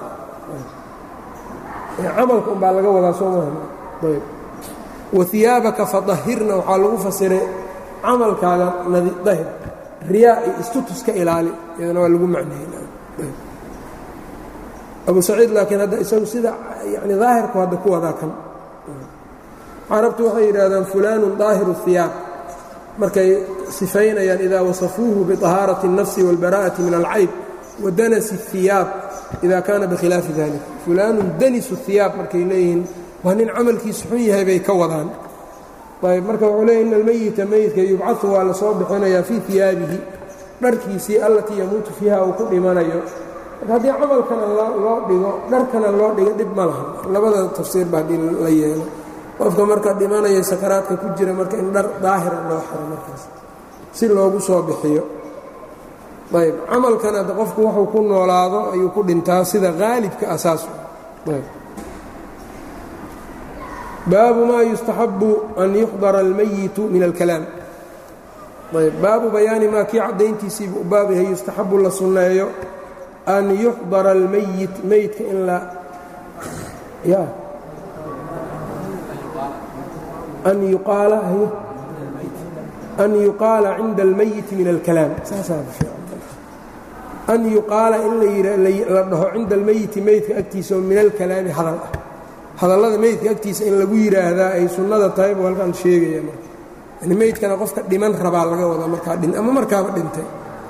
camalka umbaa laga wadaa soo maha ayb wahiyaabaka fadahirna waxaa lagu fasiray camalkaaga dahir riyaa iyo istutus ka ilaali iyadana waa lagu macneeyey abu saciid laakiin hadda isagu sida yani daahirku hadda ku wadaa kan carabtu waxay yidhaahdaan fulaanun daahiru hiyaab markay sifaynayaan idaa wasafuuhu biطahaarati الnafsi wاlbara'ati min alcayb wa danasi الhiyaab ida kaana bikhilaafi dalik fulaanun danisu hiyaab markay leeyihiin waa nin camalkiisu xun yahay bay ka wadaan ayb marka wuxuu leey ina almeyita meyidka yubcaثu waa la soo bixinayaa fii iyaabihi dharkiisii allatii yamuutu fiiha uu ku dhimanayo marka haddii camalkana loo dhigo dharkana loo dhigo dhib ma laha labada tafsiir ba haddii la yeelo qofka marka dhimanaya sakaraadka ku jira marka in dhar daahira loo xiro markaas si loogu soo bixiyo ayb camalkana qofku wuxuu ku noolaado ayuu ku dhintaa sida haalibka asaas baabu maa yustaxabu an yuxdara almayitu min alkalaam ayb baabu bayaani maa kii caddayntiisiibu u baab yahay yustaxabu la sunneeyo an yuxdara almayit meyidka in la ya an yuqaala an yuqaala cinda almayiti min alkalaam saasaa an yuqaala in la dhaho cinda almeyiti meydka agtiisa oo min alkalaami hadal ah hadallada meydka agtiisa in lagu yidhaahdaa ay sunnada tahay buu halkan sheegaya marka yani meydkana qofka dhiman rabaa laga wadaa markaa dhin ama markaaba dhintay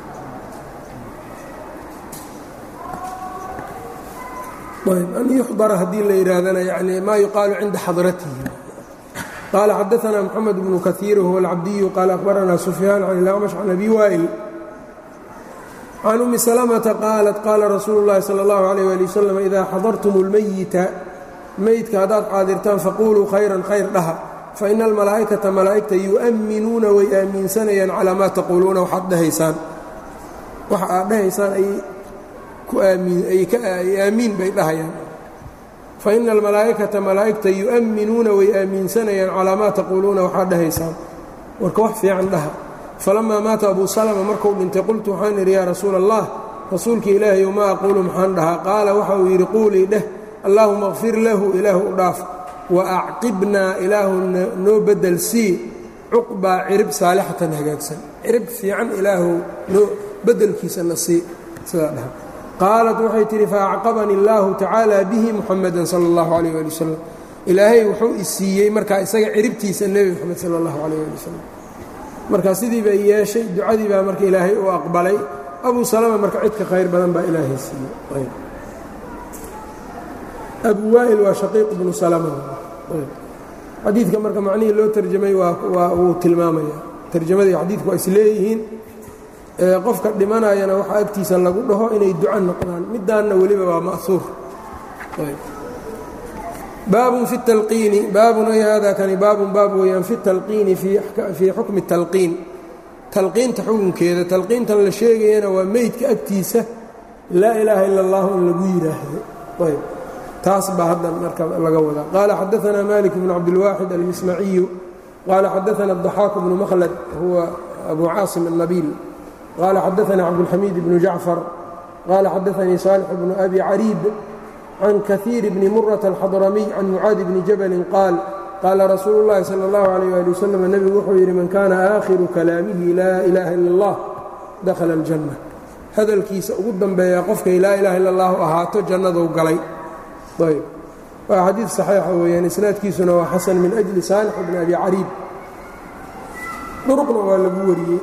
an yuxdara haddii la yidhaahdana yani maa yuqaalu cinda xadratihi qaala xadaثna mxamed bnu kahiir whuwa alcabdiyu qaala akhbarana sufyaan can ilacmash can abi waa'il can umi salmةa qaalat qaala rasuulu اllahi salى اllahu عalيh ali waslm ida xadartum اlmeyita meydka haddaad xaadirtaan faquluu khayran khayr dhaha faina almalaa'ikata malaa'igta yu'minuuna way aaminsanayaan calaa maa taquuluuna waxaad dhahaysaan waxa aad dhahaysaan ay aamiin bay dhahayaan faina almalaa'ikata malaa'igta yu'minuuna way aaminsanayaan calaa maa taquuluuna waxaad dhahaysaan warka wax fiican dhaha falamaa maata abuu salma markuu dhintay qultu waxaan idhi yaa rasuula allah rasuulka ilaahayow ma aquulu maxaan dhahaa qaala waxa uu yidhi quulii dheh allaahuma kfir lahu ilaahu u dhaaf wa acqibnaa ilaahu noo bedel sii cuqbaa cirib saalixatan hagaagsan cirib fiican ilaahu noo bedelkiisana sii sidaa dhaha qaalat waxay tidhi faacqabani اllaahu tacaala bihi muxamadan sala اllahu alayh ali wasalam ilaahay wuxuu i siiyey markaa isaga ciribtiisa nebi moxamed sala اllahu alayh ali wasalam marka sidii bay yeeshay ducadii baa marka ilaahay u aqbalay abu salama marka cidka khayr badan baa ilaahay siiyey abu waa'il waa shaqiiq bnu salama xadiidka marka macnihii loo tarjamay waa wuu tilmaamaya tarjamadii xadiidku waa isleeyihiin qofka dhimanayana waxaa agtiisa lagu dhaho inay duco noqdaan midaanna weliba waa ma'huur baabun fi talqiini baabun ay hada kani baabun baab weeyaan fi talqiini fii xukmi talqiin talqiinta xukunkeeda talqiintan la sheegayana waa meydka agtiisa laa ilaaha ila اllahu in lagu yidhaahdo ayb taas baa hadda marka laga wadaa qaala xadaثna malik bn cabdilwaaxid almismaciyu qaala xadaثna الضaxaaq bnu makhlad huwa abu caasim الnabiil qaala xadaثna cabdالxamiid bnu jacfar qaala xadaثanii صaalix bnu abi cariib can kahiir bni muraة alxadramiy can mucaadi bni jabalin qaal qaala rasuulu اllahi salى اllahu عalيh ali waslm nebigu wuxuu yidhi man kana aakhiru kalaamihi laa ilaha ila اllah dakhala اljanna hadalkiisa ugu dambeeya qofkay laa ilaha ila اllahu ahaato jannaduu galay ayb waa xadiid saxiixa weeyaan isnaadkiisuna waa xasan min ajli saalix bni abi cariib duruqna waa lagu wariyey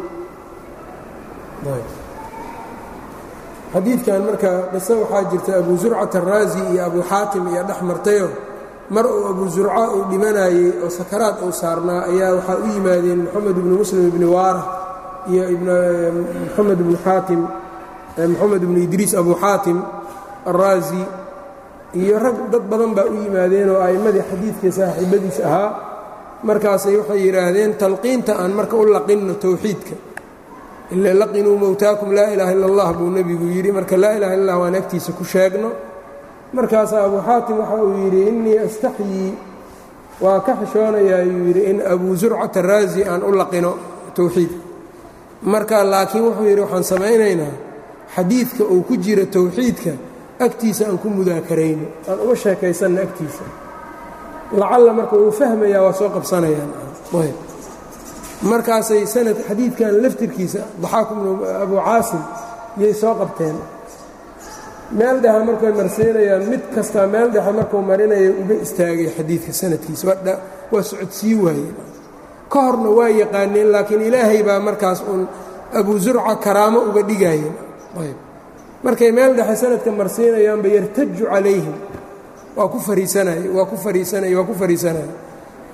xadiidkan marka qise waxaa jirta abu zurcat araazi iyo abu xaatim iyo dhex martayo mar uu abu zurca uu dhimanayey oo sakaraad uu saarnaa ayaa waxaa u yimaadeen moxamed ibnu muslim ibni waara iyo moxamed ibnu xaatim moxamed ibnu idriis abu xaatim araazi iyo rag dad badan baa u yimaadeen oo a'immadii xadiidka saaxiibadiis ahaa markaasay waxay yidhaahdeen talqiinta aan marka u laqinno towxiidka ila laqinuu mowtaakum laa ilaaha illa allah buu nebigu yidhi marka laa ilaha illa allah waan agtiisa ku sheegno markaasaa abuu xaatim waxa uu yidhi innii astaxyii waa ka xishoonayaa ayuu yidhi in abuu zurcata raazi aan u laqino towxiid marka laakiin wuxuu yidhi waxaan samaynaynaa xadiidka uu ku jira towxiidka agtiisa aan ku mudaakarayno aan uga sheekaysanna agtiisa lacalla marka uu fahmayaa waa soo qabsanayaan markaasay sanad xadiidkan laftirkiisa daxaaku bnu abu caasim yay soo qabteen meel dhexe markay marsiinayaan mid kastaa meel dhexe markuu marinaya uga istaagay xadiidka sanadkiisa waa socodsii waaye ka horna waa yaqaaneen laakiin ilaahay baa markaas uun abu zurca karaamo uga dhigayeen markay meel dhexe sanadka marsiinayaanba yartaju calayhim waa ku fariisanay waa ku fariisanay waa ku fariisanaya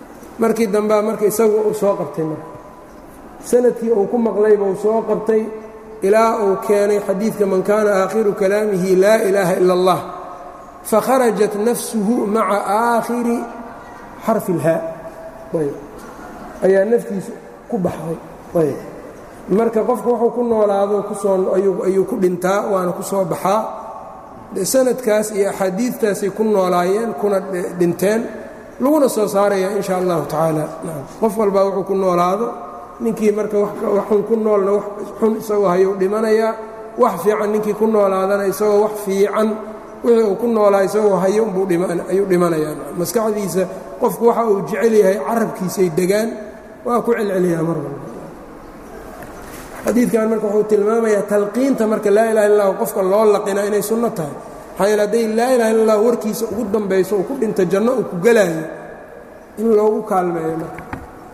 markii dambea marka isagu uu soo qabtay marka sanadkii uu ku maqlayba uu soo qabtay ilaa uu keenay xadiidka man kaana aakhiru kalaamihi laa ilaaha ila اllah fakharajat nafsuhu maca aakhiri xarfi اlhaa ayb ayaa naftiisu ku baxday ayb marka qofka wuxuu ku noolaado kusoo ayuu ku dhintaa waana ku soo baxaa sanadkaas iyo axaadiidtaasay ku noolaayeen kuna dhinteen laguna soo saaraya in sha allahu tacaala qof walbaa wuxuu ku noolaado ninkii marka waxun ku noolna wax xun isagoo hayuu dhimanayaa wax fiican ninkii ku noolaadana isagoo wax fiican wixii uu ku noolaa isagoo hayo umbuu ayuu dhimanayaa maskaxdiisa qofku waxa uu jecel yahay carabkiisay degaan waa ku celceliyaa mar walba xadiidkan marka wuxuu tilmaamayaa talqiinta marka laa ilaha illa lahu qofka loo laqinaa inay sunno tahay maxaa yeele hadday laa ilaha illa allah warkiisa ugu dambayso uu ku dhinto janno uu ku gelaayo in loogu kaalmeeyo marka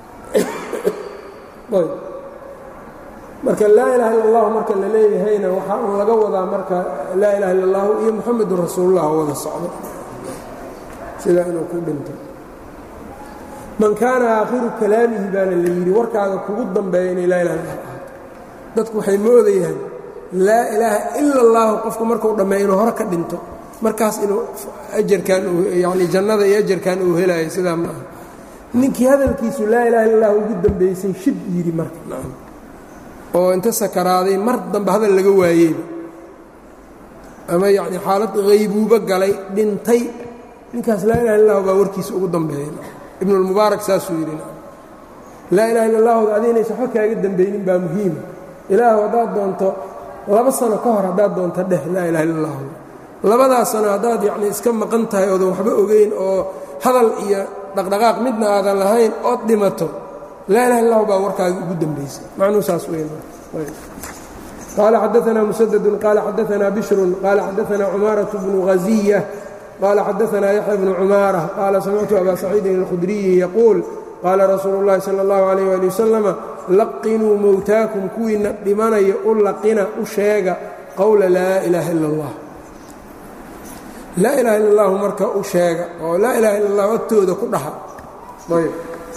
marka laa ilaha illa allahu marka la leeyahayna waxaa un laga wadaa marka laa ilaha illa allahu iyo muxamedun rasuulullah wada socdo sidaa inuu ku dhinto man kaana aakhiru kalaamihi baana la yidhi warkaaga kugu dambeeya inay laa ilaha illa ahaato dadku waxay moodayaan laa ilaaha ila allahu qofku markuu dhammeeyo inuu hore ka dhinto markaas inuu ajarkan yani jannada iyo ajarkan uu helayo sidaa ma aha ninkii hadalkiisu laa ilaha illa allah ugu dambaysay shib yidhi marka nacam oo inta sakaraaday mar dambe hadal laga waayeyba ama yacni xaalad haybuubo galay dhintay ninkaas laa ilaha illa allahu baa warkiisa ugu dambeeyay ibnulmubaarak saasuu yidhi laa ilaha illa allahooda adiinaysa waxba kaaga dambaynin baa muhiima ilaahu haddaad doonto laba sano ka hor haddaad doonto dheh laa ilaha illa allahu labadaas sano haddaad yacni iska maqan tahay oodan waxba ogeyn oo hadal iyo dhaqdhaqaaq midna aadan lahayn ood dhimato laa ilaha illahu baa warkaaga ugu dambaysa macnuu saas weyn qaala xadaanaa musadadun qaala xadaanaa bishrun qaala xadaanaa cumaaraة bnu haziya qaala xadaanaa yaxya bnu cumaara qaala samictu abaa saciidin اlkhudriyi yaquul qaala rasuulu اllahi salى اllahu alayh ali wasalama laqinuu mowtaakum kuwiina dhimanaya u laqina u sheega qowla laa ilaaha ila اllah laa ilaha illa اllahu marka u sheega oo laa ilaha illa اllahu agtooda ku dhaha ayb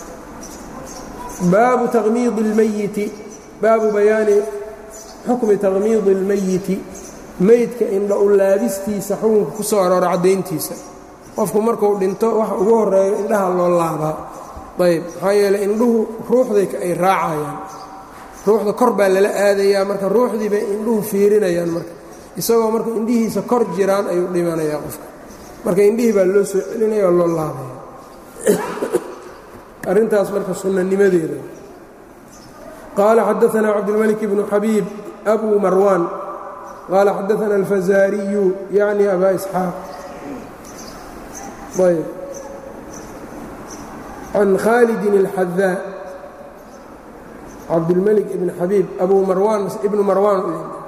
baabu tamiidi اlmayiti baabu bayaani xukmi taqmiidi اlmayiti meydka indha u laabistiisa xukunka ku soo aroora caddayntiisa qofku markuu dhinto waxa ugu horeeyo indhaha loo laabaa ayb maxaa yeeley indhuhu ruuxday ay raacayaan ruuxda kor baa lala aadayaa marka ruuxdii bay indhuhu fiirinayaan marka isagoo marka indhihiisa kor jiraan ayuu dhimanayaa qofka marka indhihii baa loo soo celinaya oo loo laabaya arrintaas marka sunnanimadeeda qaala xadaanaa cabdilmalik bnu xabiib abu marwaan qaala xadaana alfazaariyu yacni abaa isxaaq ayb can khaalidin اlxadaa cabdilmalik ibn xabiib abu marwaan ibnu marwaan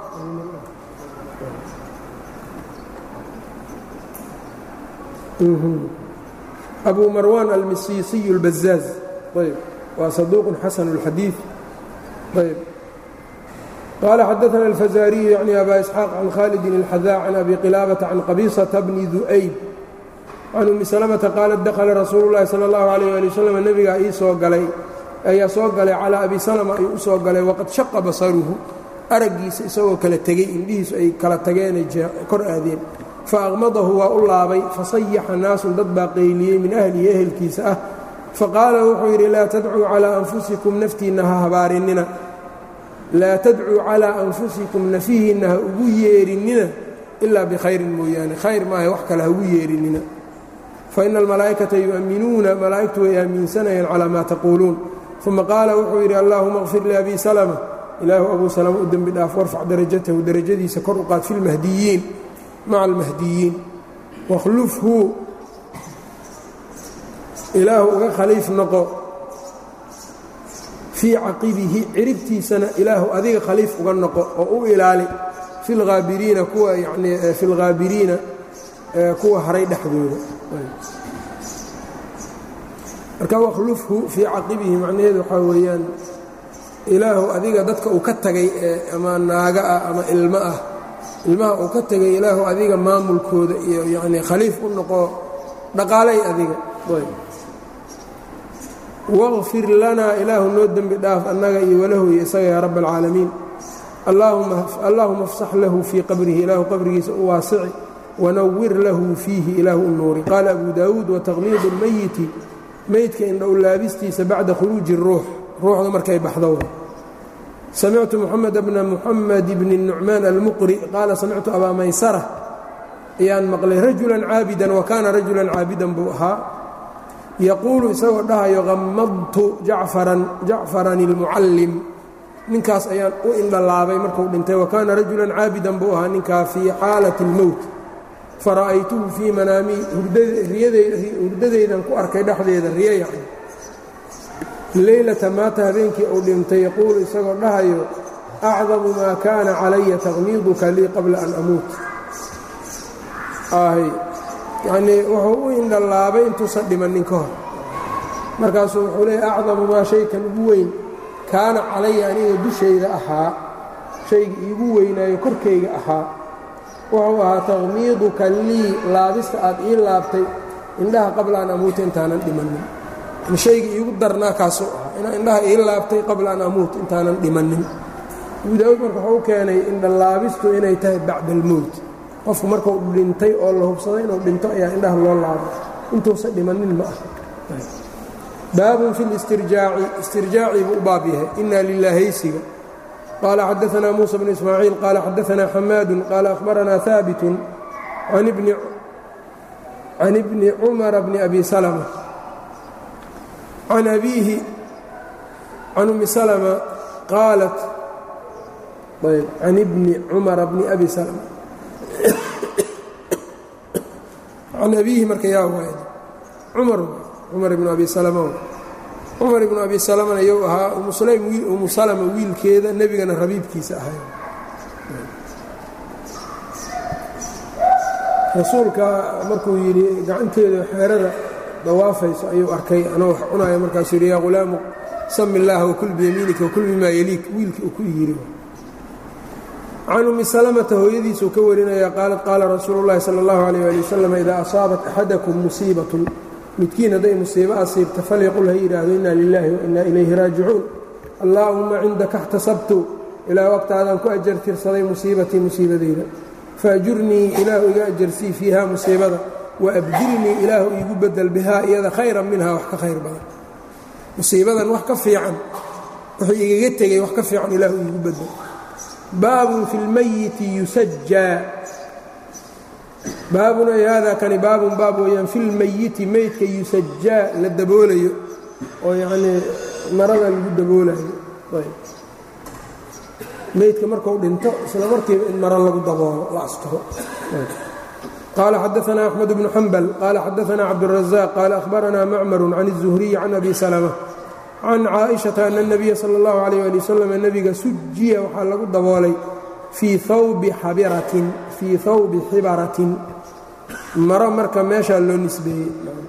abu marwan almisiisiy اlbazaaz ayb waa saduuq xasan اlxadiiث ayb qaala xadaana alfazaariyu yacni aba isxaaq can khalidin اlxadaa can abi qilaabata can qabiisata bni du'ayb can umi salamata qaalat dakhala rasuulu اllahi salى اllahu alayh ali wasalam nebigaa ii soo galay ayaa soo galay calaa abi salama ayuu u soo galay waqad shaqa basaruhu araggiisa isagoo kala tegey indhihiisu ay kala tageenay kor aadeen faaqmadahu waa u laabay fasayaxa naasun dad baa qayliyey min ahlihi ehelkiisa ah faqaala wuxuu yidhi laa tadcuu calaa anfusikum naftiinna ha habaarinina laa tadcuu calaa anfusikum nafihiinna ha ugu yeerinnina ilaa bikhayrin mooyaane khayr maaha wax kale ha ugu yeerinnina faina almalaa'ikata yu'minuuna malaa'igtu way aaminsanayaan calaa maa taquuluun uma qaala wuxuu yidhi allaahuma qfir liabi salama ilaahu abuu salama u dembi dhaaf warfac darajatahu derajadiisa kor u qaad fi lmahdiyiin maca almahdiyiin wakhlufhu ilaahu uga khaliif noqo fii caqibihi ciribtiisana ilaahu adiga khaliif uga noqo oo u ilaali fi lhaabiriina kuwa yanii fi lhaabiriina kuwa haray dhexdooda marka wakhlufhu fii caqibihi macnaheedu waxaa weeyaan ilaahu adiga dadka uu ka tagay ee ama naaga ah ama ilmo ah ilmaha uu ka tegay ilaahu adiga maamulkooda iyo yanii khaliif u noqo dhaqaalay adiga waqfir lanaa ilaahu noo dembi dhaaf annaga iyo walahu iyo isaga yaa rabb alcaalamiin allaahuma afsax lahu fii qabrihi ilaahu qabrigiisa u waasici wanawir lahu fiihi ilaahu u nuuri qaala abu daawuud wataqliidu اlmeyiti meydka indhow laabistiisa bacda khuruuji الruux ruuxda markay baxdo samictu moxamed bna muxamed bni nucmaan almuqri qaala samictu abaa maysara ayaan maqlay rajulan caabidan wa kaana rajulan caabidan buu ahaa yaquulu isagoo dhahayo qammadtu jacfaran jacfaran ilmucallim ninkaas ayaan u indhalaabay markuu dhintay wa kaana rajulan caabidan buu ahaa ninkaa fii xaalati اlmowt fara'aytuhu fii manaamii hurdadaydan ku arkay dhexdeeda riyo yacni leylata maata habeenkii uu dhintay yaquulu isagoo dhahayo acdamu maa kaana calaya taqmiiduka lii qabla an amuut yacnii wuxuu u indhalaabay intuusan dhimannin ka hor markaasuu wuxuu leeyay acdamu maa shaykan ugu weyn kaana calaya aniga dushayda ahaa shayga iigu weynaayo korkayga ahaa wuxuu ahaa taqmiiduka lii laabista aad ii laabtay indhaha qabla an amuuta intaanan dhimannin shayga iigu darnaa kaasuu ahaa inaa indhaha ii laabtay qabla an amuut intaanan dhimannin abu daawuud marka wuxuu u keenay indhalaabistu inay tahay bacda almowt qofku markuu dhintay oo la hubsado inuu dhinto ayaa indhaha loo laabo intuusan dhimannin ma aha baabun fi listirjaaci istirjaacii buu u baab yahay inna lilaahaysiga qaala xadaanaa muusa bnu ismaaciil qaala xadaanaa xamaadun qaala ahbaranaa haabitun can ibni cumara bni abi salma can abiihi can ummi salma qaalat ayb can ibni cumara bni abi salma can abiihi marka yaa waay cumar cumar ibnu abi salama cumar ibnu abi salamana iyou ahaa umu sulaym umu salama wiilkeeda nebigana rabiibkiisa ahay rasuulka markuu yidhi gacanteeda xeerada dawaafayso ayuu arkay anoo wax cunaya markaasuu yidhi yaa hulaamu sami illaaha wakul biyamiinika wakul bimaa yaliik wiilkii uu ku yidhi can ummi salamata hooyadiisuu ka warinaya qaalat qaala rasuulu llahi sala allahu alayh ali wasalam idaa asaabat axadakum musiibatun midkiin hadday musiibo asiibta falyaqul ha yidhaahdo inna lilaahi wa inna ilayhi raajicuun allaahumma cindaka اxtasabtu ilaa waqtaadaan ku ajartirsaday musiibatii musiibadayda faajurnii ilaahu iga ajarsii fiiha musiibada waabdilnii ilaahu iigu bedel bihaa iyada khayran minhaa wax ka khayr badan musiibadan wax ka fiican wuxuu igaga tegey wax ka fiican ilaahu iigu bedel baabun fi lmayiti yusajaa baabun ay haadaa kani baabun baab weeyaan fi lmayiti meydka yusajaa la daboolayo oo yacnii marada lagu daboolayo meydka marku dhinto isla markiiba in maro lagu daboolo la asturo qaala xadaanaa axmed bnu xambal qaala xadaanaa cabdurazaaq qaala ahbaranaa macmaru can الzuhriyi can abi salma can caaئiشhaةa ana الnabiya salى اllahu عalيh ali waslm nebiga sujiya waxaa lagu daboolay fii hawbi xabiratin fii hawbi xibaratin maro marka meeshaa loo nisbeeyey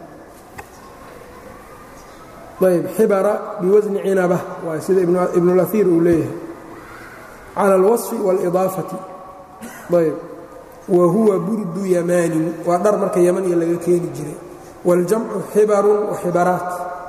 ayb xibara biwasni cinaba waa sida ibnulaiir uu leeyahay cala اlwaصfi wاlidaafati ayb wa huwa burdu yamaanin waa dhar marka yaman iyo laga keeni jiray wاljamcu xibarun waxibaraat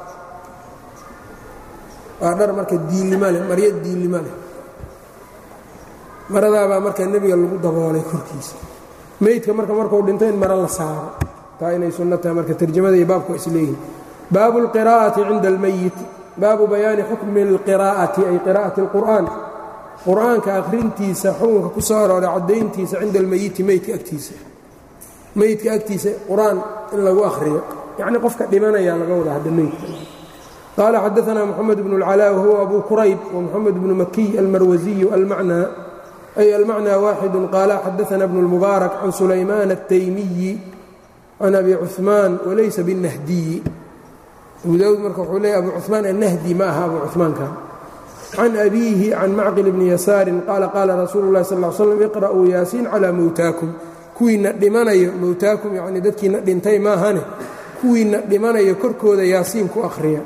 waa dhar marka diilima leh maryo diilima leh maradaabaa marka nebiga lagu daboolay korkiisa meydka marka markuu dhinto in maro la saaro taa inay sunno tahay marka tarjamada iyo baabku isleeyihin baabu اlqiraa'ati cinda اlmeyit baabu bayaani xukmi اlqiraa'ati ay qiraa'ati اlqur'aan qur'aanka akhrintiisa xukunka ku soo arooray caddayntiisa cinda almeyiti meydka agtiisa meydka agtiisa qur-aan in lagu akhriyo yacnii qofka dhimanayaa laga wadaa hadda meydka qaala xadaanaa moxamed bnu اlcalaa wahuwa abu kurayb wamoxamed bnu makiy almarwasiyu almacnaa ay almacnaa waaxidu qaala xadaana bnu اlmubaarak can sulaymaan الtaymiyi can abi cuثmaan walaysa biالnahdiyi abu daawud marka wuxuu leeyay abu cuثmaan annahdi ma aha abu cuثmaankan can abiihi can macqil bni yasaarin qaala qaala rasuulu اlahi sal slam iqra'uu yaasiin calaa mowtaakum kuwiina dhimanayo mowtaakum yacnii dadkiina dhintay maahane kuwiina dhimanayo korkooda yaasiin ku akhriya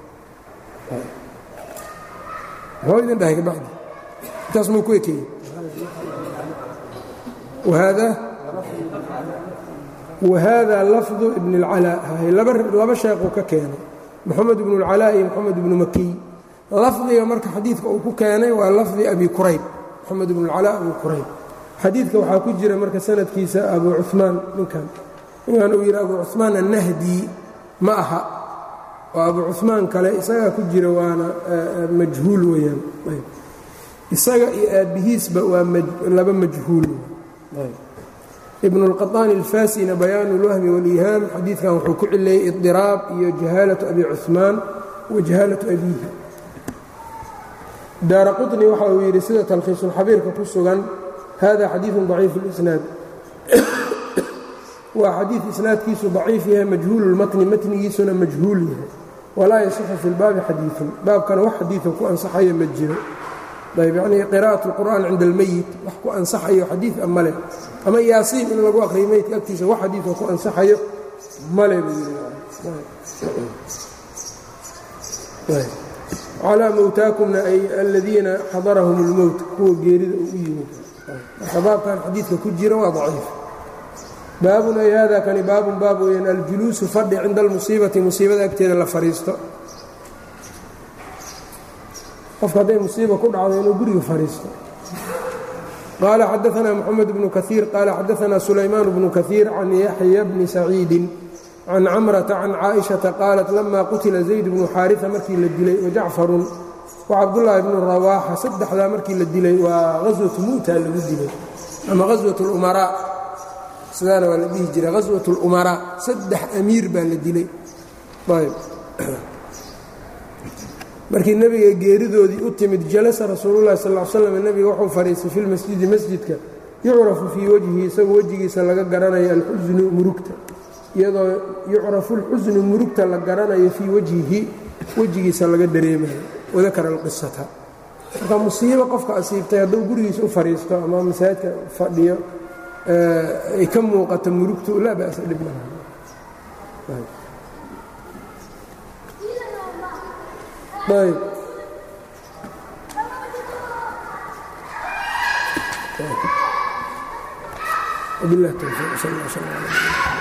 muxuu idin dhahay kabacdi intaas muu ku ekeeyey wahada lafdu ibn اlcalaa laba sheekuu ka keenay moxamed bnu اlcalaa iyo moxamed bnu makiy lafdiga marka xadiidka uu ku keenay waa lafdi abi kurayb moxamed bnu اlcalaa abi kurayb xadiidka waxaa ku jira marka sanadkiisa abu cumaan ninkan ninkan uu yidhi abu cumaan annahdi ma aha oo abu cumaan kale isagaa ku jira waana majhuul weyaan isaga iyo aabbihiisba waa laba majhuul ibn اlqaطaani اlfasina bayaan اlwahmi wاlihaam xadiidkan wuxuu ku cileeyey iطiraab iyo jahaalaة abi cuثmaan wa jahaalaة abiihi daara quطni waxa uu yidhi sida talkhiisulxabiirka ku sugan hada xadiiثu ضaciif اlisnaad waa xadiid isnaadkiisu daciif yahay majhuul اlmatni matnigiisuna majhuul yahay walaa yasixu fi اlbaabi xadiiثun baabkana wax xadiiثo ku ansaxaya ma jiro ayb yanii qira'aة اlqur'an cinda اlmeyit wax ku ansaxayo xadiid a male ama yaasiin in lagu aqriyo meydka agtiisa wax xadiidoo ku ansaxayo male buu yidhi calaa mowtaakumna ay aladiina xadarahum اlmowt kuwa geerida uu u yimid marka baabkan xadiidka ku jira waa daciif baabun ay hada kani baabun baab weyaan aljuluusu fadhi cinda almusiibati musiibada agteeda la fadhiisto qofka hadday musiiba ku dhacdo inuu guriga fadhiisto qaala xadaثna mxamed bnu kaثiir qaala xadaثna sulaymaan bnu kaثiir can yaxya bni saciidi can camrata can caaئiشhaةa qaalat lama qutila zayd bnu xaariثa markii la dilay wajacfarun wacabdullaahi bnu rawaaxa saddexdaa markii la dilay waa haswatu mu'ta lagu dilay ama haswaة اlumaraa sidaana waa la dhihi jiray haswaة اlumaraa saddex amiir baa la dilay markii nebiga geeridoodii u timid jalasa rasuululahi sal l slam nebiga wuxuu fadhiistay fi lmasjidi masjidka yucrafu fii wajhi isagoo wejigiisa laga garanayo alxusnu murugta iyadoo yucrafu alxusnu murugta la garanayo fii wajhihi wejigiisa laga dareemayo wadakara alqisata marka musiibo qofka asiibtay hadduu gurigiisa u fadhiisto ama masaajidka fadhiyo ay ka muuqato murugtu laa ba'sa dhib malaha ayb وبالله التوفيق صلى الله عليه وسلم